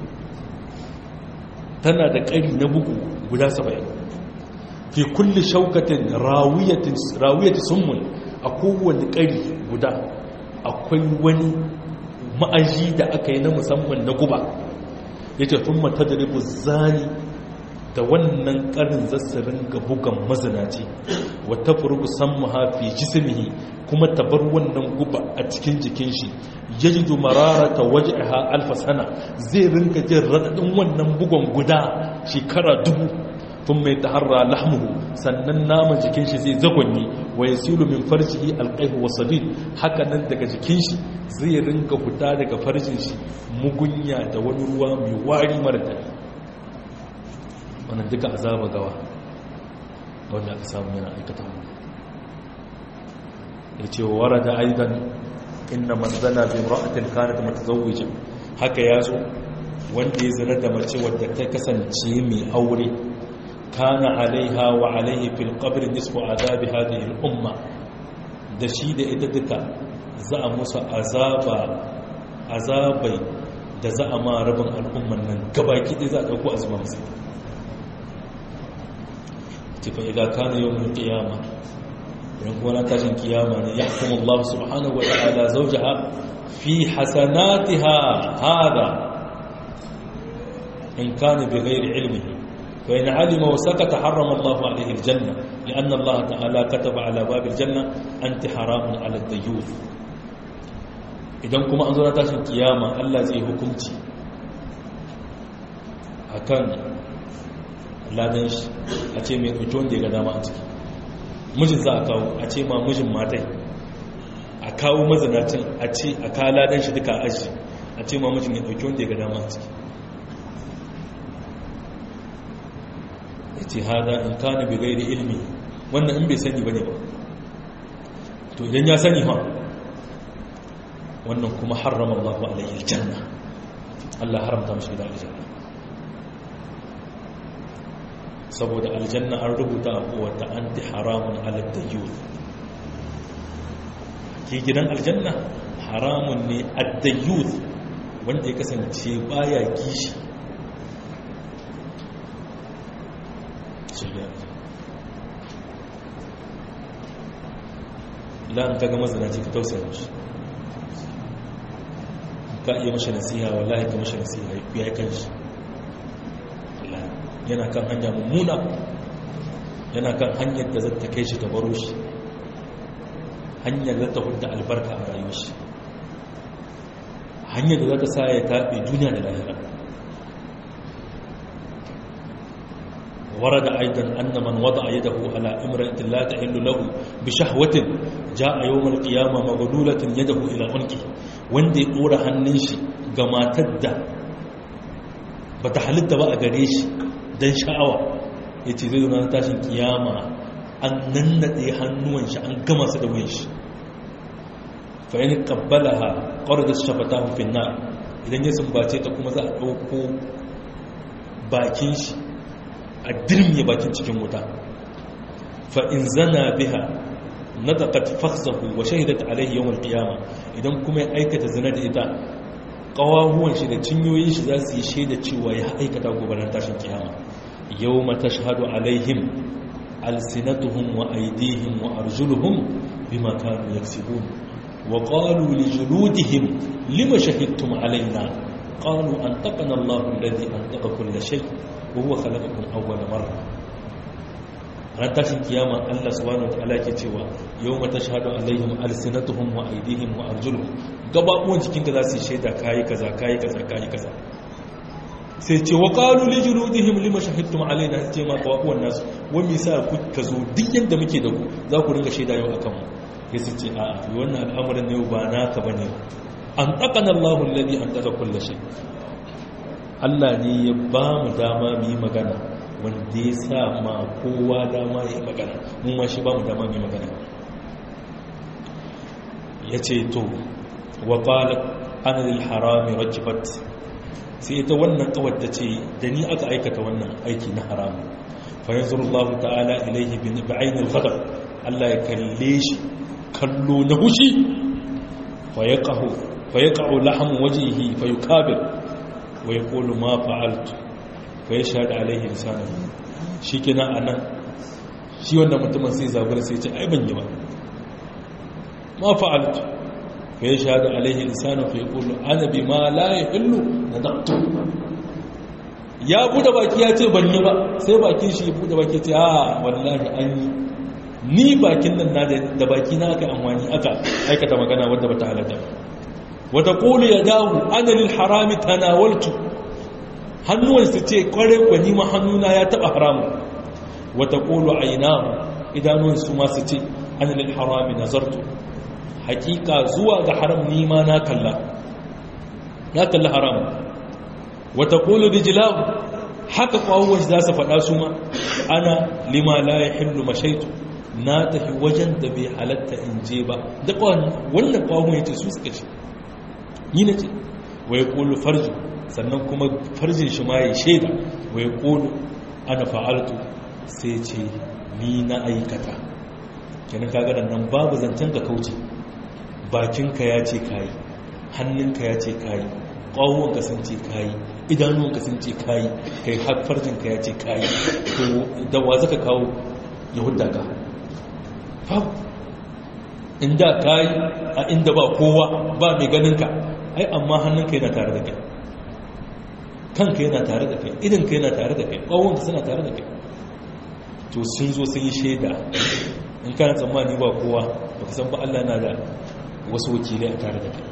tana da kari na bugu guda saba'in fi kulle shaukatin rawiyati summun a kowane kari guda akwai wani ma'aji da aka yi na musamman na guba ya ce tun mata da ribu zani da wannan karin zassarin ga bugan mazinaci wata furugu san mahafi jisimihi kuma ta bar wannan guba a cikin jikin shi ya ji dumarara ta waje ha alfasana zai rinka jin raɗaɗin wannan bugon guda shekara dubu tun mai taharra lahmuhu sannan naman jikin shi zai zagonye wa ya silu min farjihi alƙaihu wa sadid haka nan daga jikin shi zai rinka fita daga farjin shi mugunya da wani ruwa mai wari mara daɗi wannan duka azaba gawa wanda aka samu yana aikata mu ya ce wa warada aidan inna manzana bi imra'atin kanat mutazawwija haka ya zo wanda ya zina da mace wadda ta kasance mai aure kana alaiha wa alaihi fil qabri nisfu azabi hadhihi al umma da shi da ita duka za a musu azaba azabai da za a ma rabin al'umman nan gabaki ɗaya za a ɗauko azuma musu tifa idan kana yau mun kiyama idan kuma na tashin kiyama ne ya kuma Allah subhanahu wa ta'ala zawjaha fi hasanatiha hada in kana bi ghairi ilmihi fa in alima wa sakata harrama Allah alayhi aljanna lianna Allah ta'ala kataba ala bab aljanna anti haramun ala ad-dayyuth idan kuma an zo na tashin kiyama Allah zai hukunci akan ladan shi a ce mai ɗauki wanda ya ga dama a ciki mijin za a kawo a ce ma mijin matai a kawo mazinacin a ce a kawo ladan shi duka aji a ce ma mijin ya ɗauki wanda ya ga dama a ciki ya ce hada in kana bai gairi ilmi wannan in bai sani ba ne ba to idan ya sani ha wannan kuma harrama Allah alaihi aljanna Allah haramta mashi da aljanna saboda aljanna an rubuta a kowata an ti haramun alatta youth ke gidan aljanna haramun ne adda youth wanda ya kasance baya gishi la'an kaga mazanaci ka tausaya shi ka iya mashi nasiha wallahi ka mashi nasiha ya kan shi yana kan hanya mummuna yana kan hanyar da zata kai shi ta baro shi hanyar da ta hudda albarka a rayuwar shi hanyar da zata sa ya taɓe duniya da lahira ورد أيضا أن من وضع يده على امرأة لا تحل له بشهوة جاء يوم القيامة مغلولة يده إلى عنقه وندي أورا هننشي كما تدى بتحلت بقى قريش don sha'awa ya ce zai zuna tashin kiyama an nannaɗe hannuwan shi an gama su da wuyan shi fa'in kabbala ha ƙwarar da shafata hufin na idan ya sumbace ta kuma za a ɗauko bakin shi a dirmiye bakin cikin wuta fa'in zana biha na taƙat faksahu wa shahidat alaihi yawan kiyama idan kuma ya aikata zina da ita ƙawahuwan shi da cinyoyin shi za su yi shaida cewa ya aikata gobanar tashin kiyama yau mata shahadu alaihim alsinatuhum wa aidihim wa arjuluhum bima kanu yaksibun wa qalu li juludihim lima shahidtum alaina qalu antaqana Allahu alladhi antaqa kull shay wa huwa khalaqakum awwala marra ran tashin kiyama Allah subhanahu wa ta'ala ke cewa yau mata shahadu alaihim alsinatuhum wa aidihim wa arjuluhum gababuwan jikinka za su yi shaida kayi kaza kayi kaza kayi kaza sai ce wa qalu li juludihim lima shahidtum alaina ce ma gababuwan nasu wani sa ku ka zo duk yadda muke da ku za ku ringa shaida yau akan mu sai su ce a'a wannan al'amarin ne ba naka bane an taqana Allahu alladhi an taqa kulli shay Allah ne ya ba mu dama mu yi magana wanda ya sa ma kowa dama ya yi magana mun ma shi ba mu dama mu yi magana ya ce to wa ƙwalar anil harami rajibat sai ita wannan kawar ta ce da ni aka aikata wannan aiki na haramu fayin zurullahu ta'ala ilaihi bin ba'ainul ghadab Allah ya kalle shi kallo na hushi fa yaqahu fa yaqa'u lahmu wajhihi fa yukabir wa yaqulu ma fa'altu fa yashhadu alaihi lisanuhu shikenan anan shi wannan mutumin sai zabura sai ce ai ban yi ba ma fa'altu fa yashhadu alaihi lisanu fa yaqulu ana bima la yahillu nadaqtu ya bude baki ya ce ban yi ba sai bakin shi ya bude baki ya ce a wallahi an yi ni bakin nan na da baki na aka amfani aka aikata magana wadda bata halatta ba wata qulu ya dahu ana lil harami tanawaltu hannuwan su ce kware kwani ma hannuna ya taba haramu wata qulu aynahu idanun su ma su ce ana lil harami nazartu hakika zuwa ga haram nima na kalla na kalla haram wata kolo rijilahu haka kwawon za su faɗa su ma ana lima la ya hillu mashaitu na tafi wajen da bai halatta in je ba da wannan kwawon ya ce su suka ce ni na ce wa ya kolo farji sannan kuma farjin shi ma ya shaida wai ƙolu ana fa'altu sai ce ni na aikata kenan kaga nan babu zancen ka kauce bakinka ya ce kayi hannunka ya ce kayi ƙwawonka sun ce kayi idanuwanka sun ce kayi kai har farjinka ya ce kayi to da wa zaka kawo yahuda ka babu inda kayi a inda ba kowa ba mai ganinka ai amma hannunka yana tare da kai kanka yana tare da kai idanka yana tare da kai ƙwawonka suna tare da kai to sun zo sun yi shaida in kana tsammani ba kowa ba ka san ba Allah na da wasu wakilai a tare da kai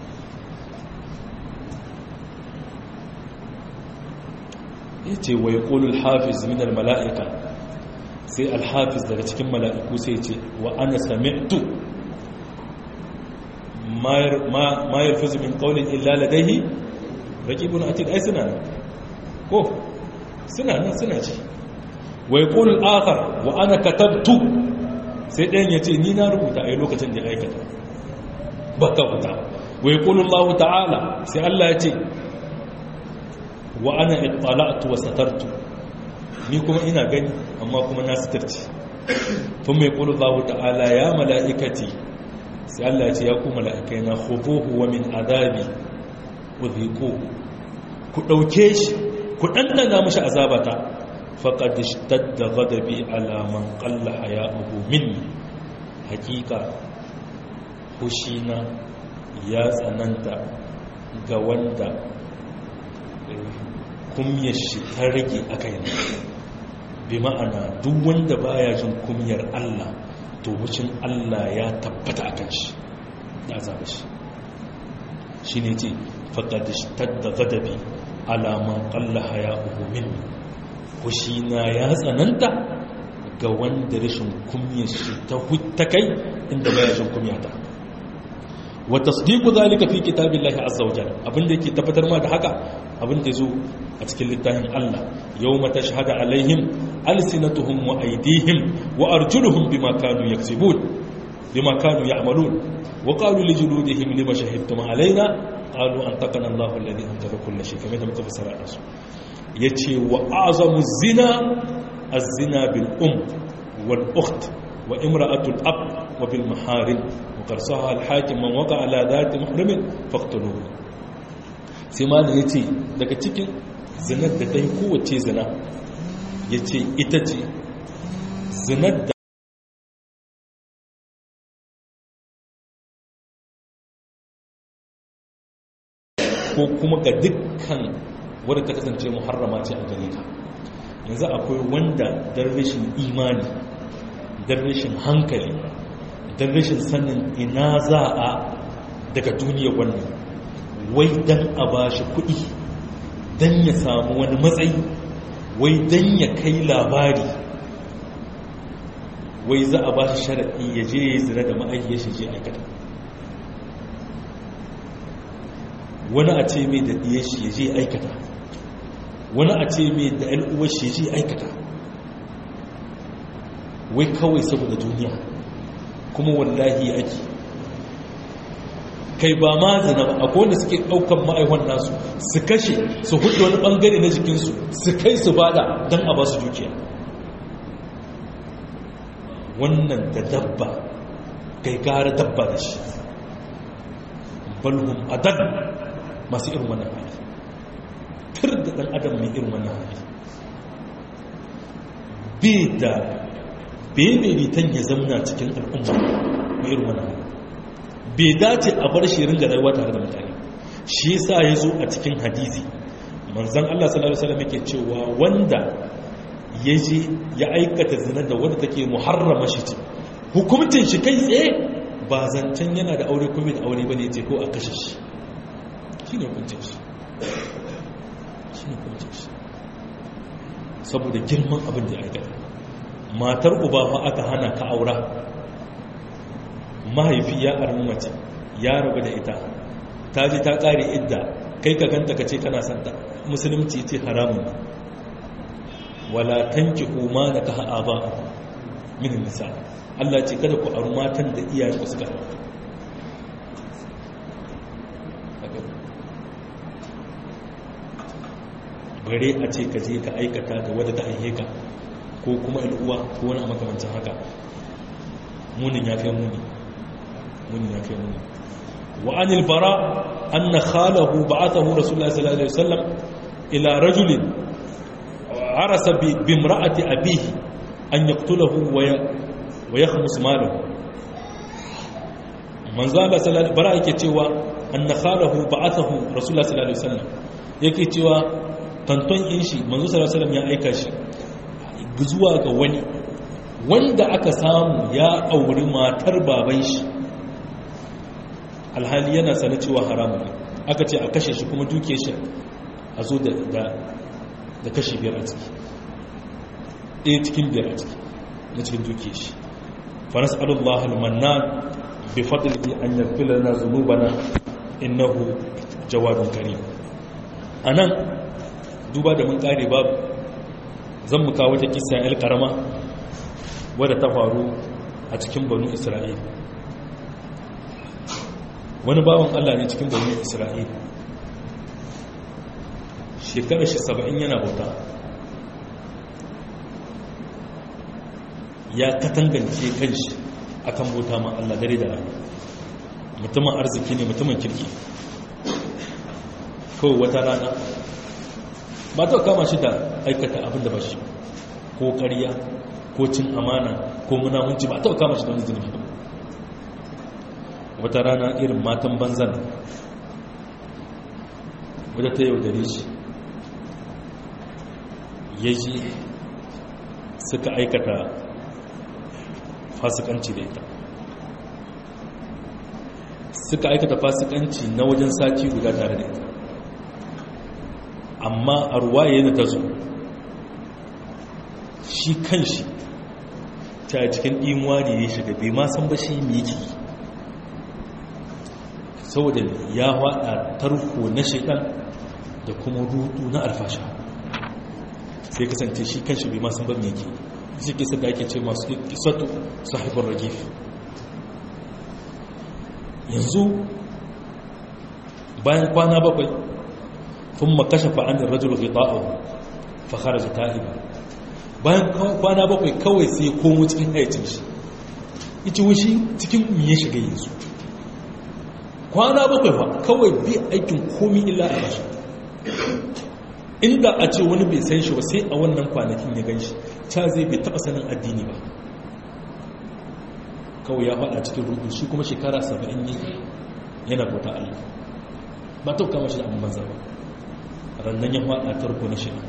ya ce wa ya ƙolul hafiz min mala'ika sai alhafiz daga cikin mala'iku sai ce wa ana sami'tu ma yarfizu min ƙaunin illa ladaihi raƙibun atid ai suna nan ko suna nan suna ce wa ya ƙolul akar wa ana katabtu sai ɗayan ya ce ni na rubuta a yi lokacin da ya aikata ba ka fita wa ya ƙolul lahu ta'ala sai Allah ya ce wa ana ittala'tu wa satartu ni kuma ina gani amma kuma na sitarci tun mai ƙolul lahu ta'ala ya mala'ikati sai Allah ya ce ya ku mala'ikai na khuduhu wa min azabi udhiqu ku ɗauke shi ku ɗanɗana mashi azabata faƙad ishtadda ghadabi ala man qalla haya'uhu minni hakika hushina ya tsananta ga wanda kumyar shi ta rage a kaina bi ma'ana duk wanda baya jin kumyar Allah to wucin Allah ya tabbata a kan shi ya zaba shi shi ne ce faƙad ishtadda ghadabi ala man qalla haya'uhu minni na ya tsananta ga wanda rashin kumyar shi ta kai inda baya shin kumya ta wa tasdiqu zalika fi kitabillahi azza wa jalla abinda yake tabbatar ma da haka abinda yazo a cikin littafin Allah yawma tashhadu alaihim alsinatuhum wa aydihim wa arjuluhum bima kanu yaksibun bima kanu ya'malun wa qalu li juludihim lima shahidtum alaina qalu antaqana Allahu alladhi antaqa kull shay kamar da muka fassara da su ya ce wa azamu zina a zina bil um wal ukht wa imra'atul ab wa bil maharin wa qarsaha al hakim man waqa ala dhati muhrimin faqtuluhu sai malam yace daga cikin zinar da dai kowace zina yace ita ce zinar da ko kuma ga dukkan wadda ta kasance muharrama ce a gare ka yanzu akwai wanda don rashin imani don rashin hankali don rashin sanin ina za a daga duniya wannan wai don a ba shi kuɗi don ya samu wani matsayi wai don ya kai labari wai za a ba shi sharaɗi ya je ya yi zina da ma'aikiyar shi je aikata wani a ce mai da ɗiyar shi ya je aikata wani a ce mai da al'uwar shi ji aikata wai kawai saboda duniya kuma wallahi ake kai ba ma zina ba akwai wanda suke ɗaukan ma'aiwan nasu su kashe su hudu wani ɓangare na jikinsu su kai su bada don a ba su dukiya wannan da dabba kai gara dabba da shi balhum adal masu irin wannan hali tur da ɗan adam mai irin wannan hali bai da bai bitan ya zamna cikin al'umma mai irin wannan hali bai dace a bar shi ringa rayuwa tare da mutane shi yasa ya zo a cikin hadisi manzon Allah sallallahu alaihi wasallam yake cewa wanda ya je ya aikata zina da wanda take muharrama shi ce hukumcin shi kai tsaye ba zancen yana da aure kuma da aure bane ce ko a kashe shi shine hukuncin shi shine hukuncin shi saboda girman abin da ya aikata matar uba fa aka hana ka aura mahaifi ya armi mace ya rabu da ita ta ji ta kare idda kai ka ganta ka ce kana santa musulunci ce haramun wala tankihu ma nakaha aba min nisa Allah ce kada ku auri matan da iyaye ku suka bare a ce ka je ka aikata da wadda ta aihe ka ko kuma uwa ko wani a makamancin haka munin ya kai muni munin ya kai muni wa anil bara anna khalahu ba'athahu rasulullahi sallallahu alaihi wasallam ila rajulin arasa bi imra'ati abihi an yaqtulahu wa wa yakhmus malahu manzo Allah sallallahu bara yake cewa anna khalahu ba'athahu rasulullahi sallallahu alaihi wasallam yake cewa tanton in shi manzo sallallahu alaihi wasallam ya aika shi zuwa ga wani wanda aka samu ya auri matar baban shi alhali yana sana cewa haramun ne aka ce a kashe shi kuma duke shi a zo da kashe biyar a ciki ɗaya cikin biyar a ciki na cikin duke shi faras alullah almannan bi fadlihi an yaghfira lana dhunubana innahu jawadun karim anan duba da mun kare babu zan mu kawo ta kisa el karama wadda ta faru a cikin banu isra'il wani bawan allah ne cikin banu isra'il shekarar shi saba'in yana bauta ya katangance kanshi akan bauta ma allah dare da rana mutumin arziki ne mutumin kirki kawai wata rana ba ta kama shi da aikata abin da ba shi ko ƙarya ko cin amana ko munamunci ba ta kama shi da wani zunubi ba wata rana irin matan banzan wadda ta yaudare shi ya ji suka aikata fasikanci da ita suka aikata fasikanci na wajen sati guda tare da ita amma a ruwaye yana ta zo shi kan shi ta cikin imuwa ne ya shiga bai ma san ba shi mai yake saboda ya haɗa tarko na shekan da kuma rudu na alfasha sai kasance shi kan shi bai ma san ba mai yake shi kisa da ake ce masu kisatu sahibar ragif yanzu bayan kwana bakwai ثم كشف عن الرجل غطاءه فخرج تائبا bayan kwana bakwai kawai sai komo cikin haicin shi ita wushi cikin ya shiga yanzu kwana bakwai ba kawai bi aikin komi illa a bashi inda a ce wani bai san shi ba sai a wannan kwanakin ya gan shi ta zai bai taba sanin addini ba kawai ya faɗa cikin rudu shi kuma shekara saba'in ne yana bauta Allah ba ta kama shi da abin banza ba rannan ya faɗa tarko na shi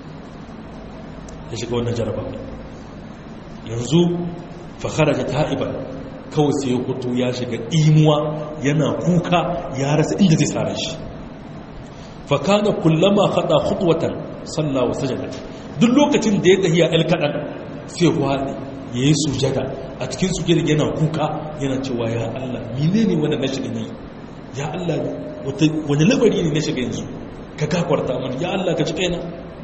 ya shiga wannan jaraba yanzu fakara da ta'iba kawai sai ya kuto ya shiga imuwa yana kuka ya rasa inda zai tsara shi fakana kullama haɗa hutuwatan sallawa sajada duk lokacin da ya tahiya el kaɗan sai waɗe ya yi sujada a cikin sujada yana kuka yana cewa ya Allah mine ne wanda na shiga ne ya Allah wani labari ne na shiga yanzu ka kakwarta mani ya Allah ka ci kaina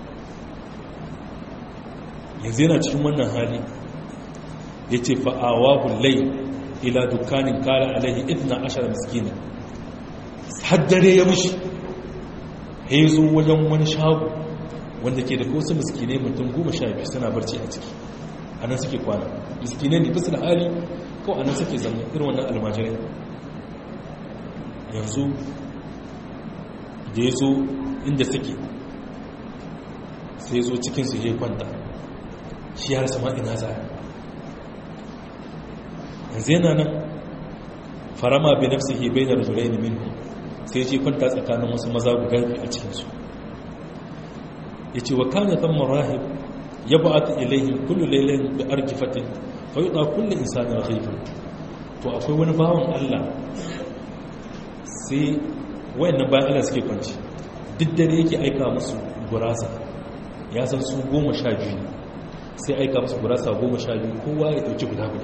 yanzu yana cikin wannan hali ya ce fa'awa bullai ila dukkanin kala alaihi idna ashar miskina haddare ya mushi ya zo wajen wani shago wanda ke da wasu miskinai mutum goma sha biyu suna barci a ciki a nan suke kwana miskinai ne bisa da hali kawai a nan suke zama irin wannan almajirai yanzu da ya zo inda suke sai zo cikinsu ya kwanta shi har sama ina za yanzu yana nan farama bai nafsi ke bai da rajulai ne min sai ce kwanta tsakanin wasu maza guda biyu a cikinsu ya ce wa kana zan marahib ya ba ta ilayhin kullu lailayin da arkifatin fayuɗa kullum insanin rahifin to akwai wani bawan allah sai wayannan bayan allah suke kwanci duk dare yake aika musu gurasa ya san su goma sha biyu sai aika musu gurasa goma sha biyu kowa ya dauki guda guda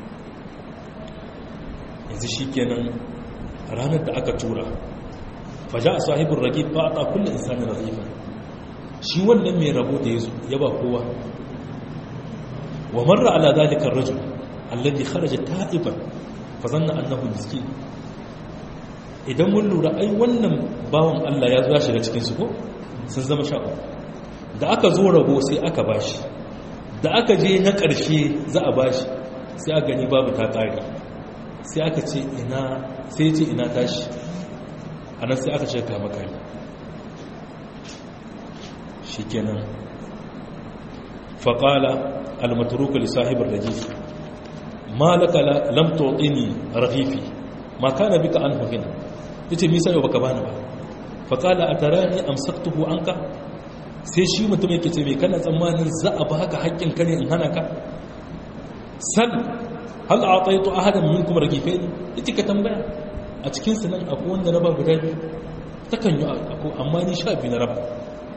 yanzu shi kenan ranar da aka tura faja a sahibin ragib ba a ta kulle insanin ragifa shi wannan mai rabo da ya zo ya ba kowa wa marra ala zalikar rajul alladhi kharaja ta'iban fa zanna annahu miskin idan mun lura ai wannan bawan Allah ya zo ya shiga cikin su ko sun zama sha da aka zo rabo sai aka bashi da aka je na ƙarshe za a bashi sai a gani babu ta ƙari sai aka ce ina sai ce ina tashi a nan sai aka ce kama kari shi kenan faƙala almaturuku lissahibin rajif ma laka lam tu'tini rafifi ma kana bika an hukina yace me sai baka bani ba faqala atarani amsaktuhu anka sai shi mutum yake ce me kana tsammanin za a baka haƙƙin ka ne in hana ka sal hal a'taytu ahadan minkum ragifain yace ka tambaya a cikin su nan akwai wanda na ba guda biyu takan yi akwai amma ni sha biyu na raba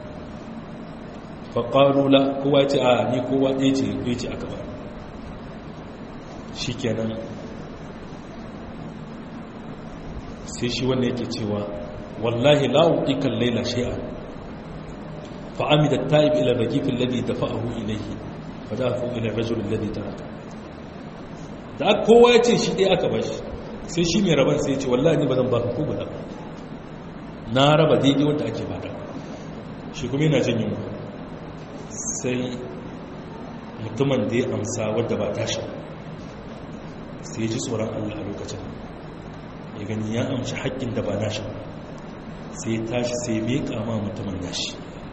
faƙaru la kowa ce a ni kowa ɗaya ce ɗaya ce aka ba shi kenan sai shi wanda yake cewa wallahi la'uɗikan laila shi'a fa'ami da ta'ib ila ragifin ladi da fa'ahu ilaihi fa da fu ila rajulun ladi ta haka da kowa ya ce shi ɗaya aka ba shi sai shi mai rabar sai ya ce wallahi ni ba zan ba ka ko guda na raba daidai wanda ake bada shi kuma yana jin yunwa sai mutumin da ya amsa wadda ba tashi sai ji tsoron Allah a lokacin ya gani ya amshi haƙƙin da ba nashi sai ya tashi sai ya meƙa ma mutumin nashi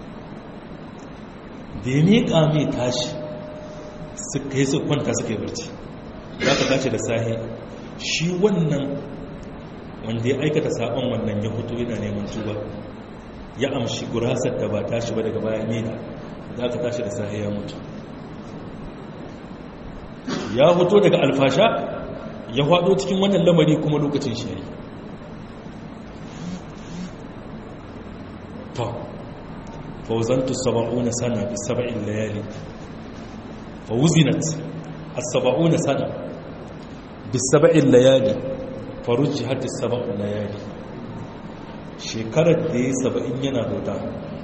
da ya meƙa mai tashi suka yi su kwanta suka yi barci za ka tashi da sahi shi wannan wanda ya aikata saɓon wannan ya hutu yana neman tuba ya amshi gurasar da ba tashi ba daga bayan yana za ka tashi da sahi ya mutu ya hoto daga alfasha ya hado cikin wannan lamari kuma lokacin shi yayi to fawzantu 70 sana bi 70 layali fawuzinat as-70 sana bi 70 layali farujjihat as-70 layali shekarar da ya 70 yana bauta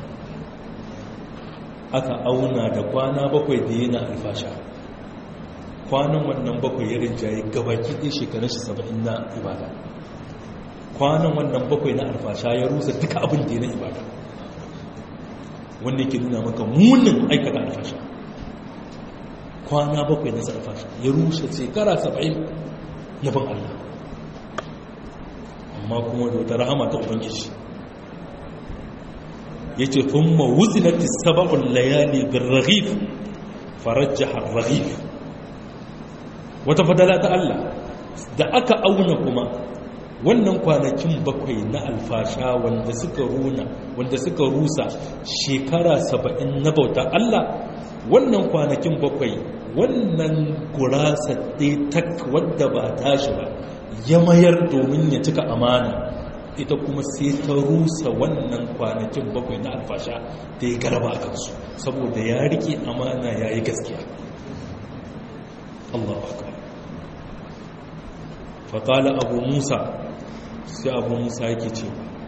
aka auna da kwana bakwai da yana alfasha kwanan wannan bakwai ya rinjaye gabaki ɗin shekarun shi saba'in na ibada kwanan wannan bakwai na alfasha ya rusa duka abin da ya na ibada wanda yake nuna maka munin aikata alfasha kwana bakwai na alfasha ya rusa shekara saba'in na ban Allah amma kuma da wata rahama ta ubangiji ya ce kun mawuzinati saba'un layali bin rahif farajjahar rahif wata fadala ta Allah da aka auna kuma wannan kwanakin bakwai na alfasha wanda suka runa wanda suka rusa shekara saba'in na bauta Allah wannan kwanakin bakwai wannan gurasa ɗaya tak wadda ba tashi ba ya mayar domin ya cika amana ita kuma sai ta rusa wannan kwanakin bakwai na alfasha da ya garba a kansu saboda ya rike amana ya yi gaskiya Allah akbar faƙala abu musa sai abu musa yake ce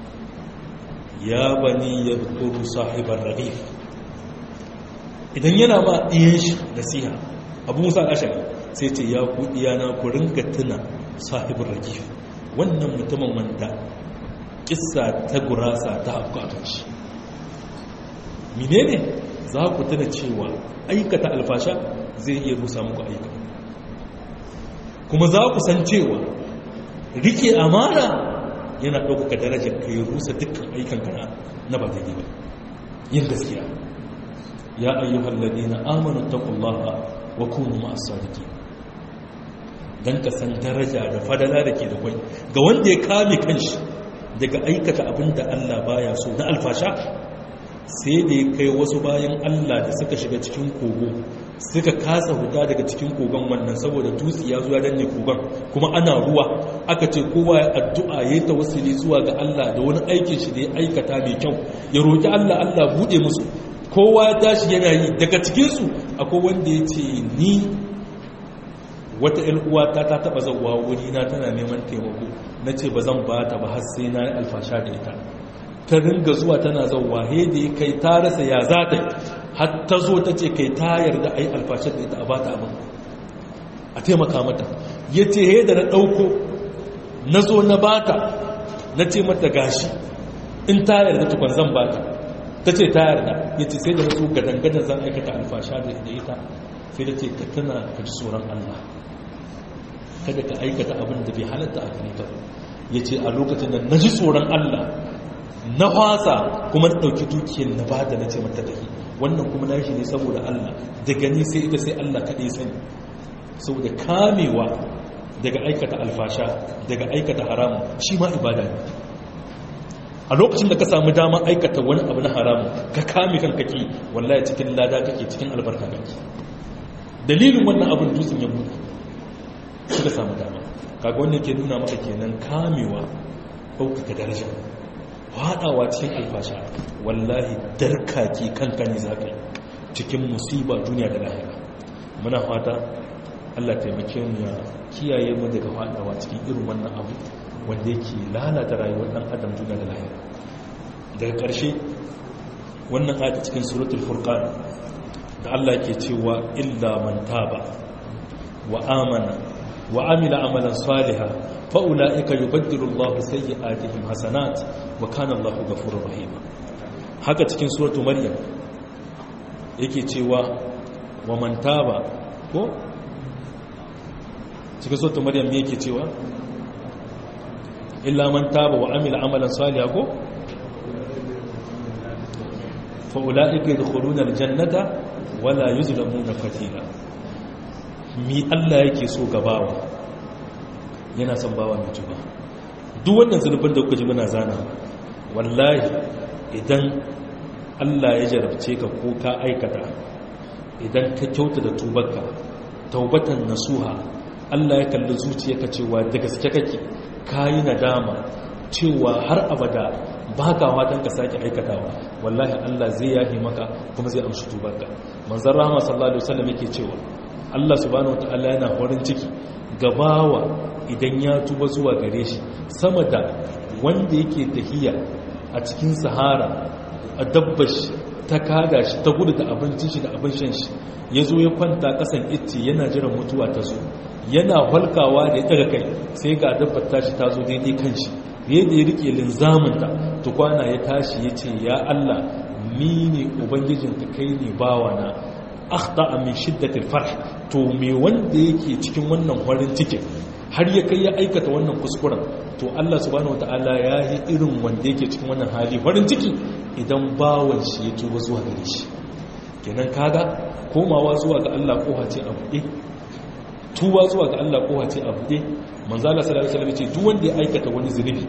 ya bani ya kuru sahibar rarif idan yana ma ɗiyan shi nasiha abu musa al'ashari sai ce ya ku ɗiyana ku ringa tuna sahibar rarif wannan mutumin wanda ƙissa ta gurasa ta afku a kan shi menene za ku tuna cewa aikata alfasha zai iya rusa muku aika kuma za ku san cewa rike amana yana ɗaukaka darajar ka yi rusa dukkan aikan kana na ba daidai ba yin gaskiya ya ayyuhal ladina amanu taqullaha wa kunu ma'as sadiqin dan ka san daraja da fadala da ke da kwai ga wanda ya kame kanshi daga aikata abin da Allah baya so na alfasha sai da ya kai wasu bayan Allah da suka shiga cikin kogo suka kasa huta daga cikin kogon wannan saboda dutse ya zuwa danne kogon kuma ana ruwa aka ce kowa ya addu'a ya yi tawassuli zuwa ga Allah da wani aikin shi da ya aikata mai kyau ya roki Allah Allah bude musu kowa ya tashi yana yi daga cikin su akwai wanda ya ce ni wata ƴan uwata ta taba zawa wuri na tana neman taimako nace ba zan ba ta ba har sai na yi alfasha da ita ta ringa zuwa tana zauwa da ya kai ta rasa ya za ta har ta zo ta ce kai ta yarda a yi alfashar da ita a bata abin a taimaka mata ya ce he da na ɗauko na zo na bata na ce mata gashi in ta yarda tukwan zan bata ta ce ta yarda ya ce sai da wasu gadangadan zan aikata alfasha da ita sai da ce ka tana ka ji tsoron Allah kada ka aikata abin da bai halatta a kan ta ya ce a lokacin da na ji tsoron Allah na fasa kuma na ɗauki dukiyar na ba da na ce mata tafi wannan kuma na shi ne saboda Allah da gani sai ita sai Allah kaɗai sani saboda kamewa daga aikata alfasha daga aikata haramun shi ma ibada ne a lokacin da ka samu dama aikata wani abu na haramun ka kame kan kake wallahi cikin lada kake cikin albarka kake dalilin wannan abin dutsen ya buɗe suka samu dama kaga wannan ke nuna maka kenan kamewa ɗaukaka daraja haɗawa cikin alfasha wallahi darkaki kanka ne za ka yi cikin musiba duniya da lahira muna fata allah taimake mu ya kiyaye mu daga haɗawa cikin irin wannan abu wanda yake lalata rayuwar ɗan adam duniya da lahira daga ƙarshe wannan ayata cikin suratul furqan da allah ke cewa illa man taba wa amana wa amila amalan salihan fa'ula'ika yi baddiru Allah sai atihim hasanat wa kanan Allah gafurur rahima haka cikin suratu maryam yake cewa wa man taba ko cikin suratu maryam ne yake cewa illa man taba wa amila amalan salihan ko fa'ula'ika yi dukkulunar jannata wala yi zulamuna fatila mi Allah yake so gabawa yana son bawa mai tuba duk wannan zunubin da kuka ji muna zana wallahi idan Allah ya jarabce ka ko ka aikata idan ka kyauta da tubarka taubatan nasuha Allah ya kalli zuciyarka cewa da gaske kake kayi nadama cewa har abada baka watan ka sake aikatawa wallahi Allah zai yahi maka kuma zai amshi tubarka manzon rahama sallallahu alaihi wasallam yake cewa Allah subhanahu wataala yana farin ciki gabawa idan ya tuba zuwa gare shi sama da wanda yake tahiya a cikin sahara a dabbashi ta kada shi ta gudu da abincin shi da abin shan shi ya zo ya kwanta kasan itti yana jiran mutuwa ta zo yana halkawa da ya daga kai sai ga dabbar tashi ta zo daidai kan shi yadda ya rike linzaminta tukwana ya tashi ya ce ya Allah ni ne ubangijinka kai ne bawana akhta min shiddatil farh to me wanda yake cikin wannan farin cikin har ya kai ya aikata wannan kuskuren to Allah subhanahu wataala ya yi irin wanda yake cikin wannan hali farin ciki idan bawan shi ya tuba zuwa gare shi kenan kaga komawa zuwa ga Allah koha ce a buɗe tuba zuwa ga Allah koha ce a buɗe manzo Allah sallallahu alaihi wasallam ce duk wanda ya aikata wani zunubi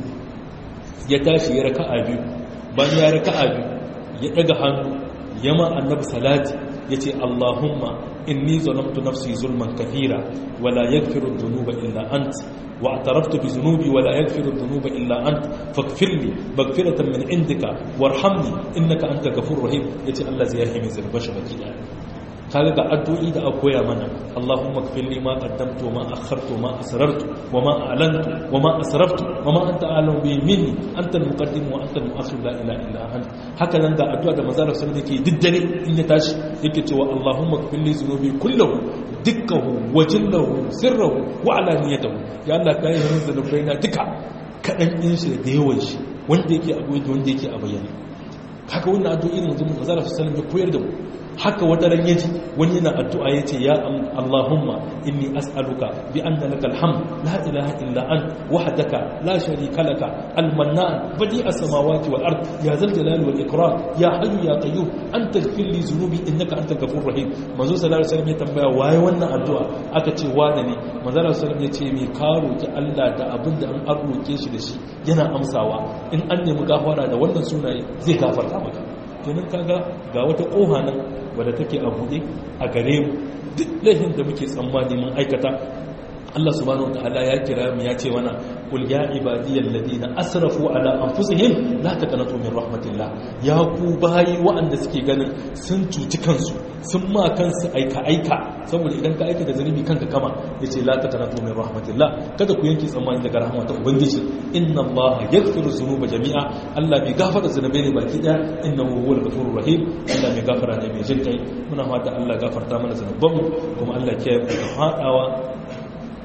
ya tashi ya raka'a biyu bayan ya raka'a biyu ya daga hannu yama annabi salati yace Allahumma inni zalamtu nafsi zulman kathira wala yaghfiru dhunuba illa ant wa ataraftu bi dhunubi wala yaghfiru dhunuba illa ant faghfir li maghfiratan min indika warhamni innaka antal ghafurur rahim yace Allah zai yahi min zulbashi baki da kaga ga addu'o'i da aka koya mana Allahumma ighfir li ma qaddamtu ma akhartu ma asrartu wa ma a'lantu wa ma asraftu wa ma anta a'lamu bi minni anta al-muqaddim wa anta al-mu'akhir la ilaha illa anta haka nan ga addu'a da manzo Allah sallallahu alaihi wasallam yake diddare in ya tashi yake cewa Allahumma ighfir li dhunubi kullahu dukkahu wa jillahu sirrahu wa alaniyatahu ya Allah kai min zanubaina duka kadan din shi da yawan shi wanda yake abu wanda yake a bayyane haka wannan addu'o'i ne manzo Allah sallallahu alaihi wasallam ya koyar da mu haka wata ran yaji wani yana addu'a yace ya Allahumma inni as'aluka bi anna lakal hamd la ilaha illa ant wahdaka la sharika laka al-mannan badi as-samawati wal ard ya zal jalali wal ikram ya hayyu ya qayyum anta ighfir li dhunubi innaka antal ghafurur rahim manzo sallallahu alaihi wasallam ya tambaya waye wannan addu'a aka ce wane ne manzo sallallahu alaihi wasallam ya ce me ka roki Allah da abin da an roke shi da shi yana amsawa in an nemi gafara da wannan sunaye zai gafarta maka kenan kaga ga wata koha nan wadda take a buɗe a gare mu duk laifin da muke tsammani mun aikata Allah subhanahu wataala ya kira mu ya ce mana qul ya ibadiyal ladina asrafu ala anfusihim la taqnatu min rahmatillah ya ku bayi waɗanda suke ganin sun cuci kansu sun ma kansu aika aika saboda idan ka aika da zanubi kanka kama yace la taqnatu min rahmatillah kada ku yanke tsammani daga rahmatar ubangiji inna allaha yaghfiru dhunuba jami'a Allah bai gafara zunubai ne baki daya innahu huwal ghafurur rahim Allah mai gafara ne mai jin kai muna fata Allah gafarta mana zanubanmu kuma Allah ya kiyaye mu fadawa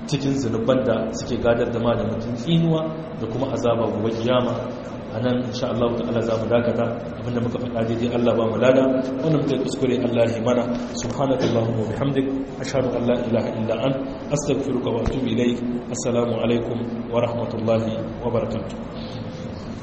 cikin zunuban da suke gadar da ma da mutum tsinuwa da kuma azaba gobe kiyama a nan insha Allah ta'ala za mu dakata abinda muka faɗa daidai Allah ba mu lada wannan muka yi kuskure Allah ya mana subhanaka allahumma wa bihamdik ashhadu an la ilaha illa an astaghfiruka wa atubu ilayk assalamu alaikum wa rahmatullahi wa barakatuh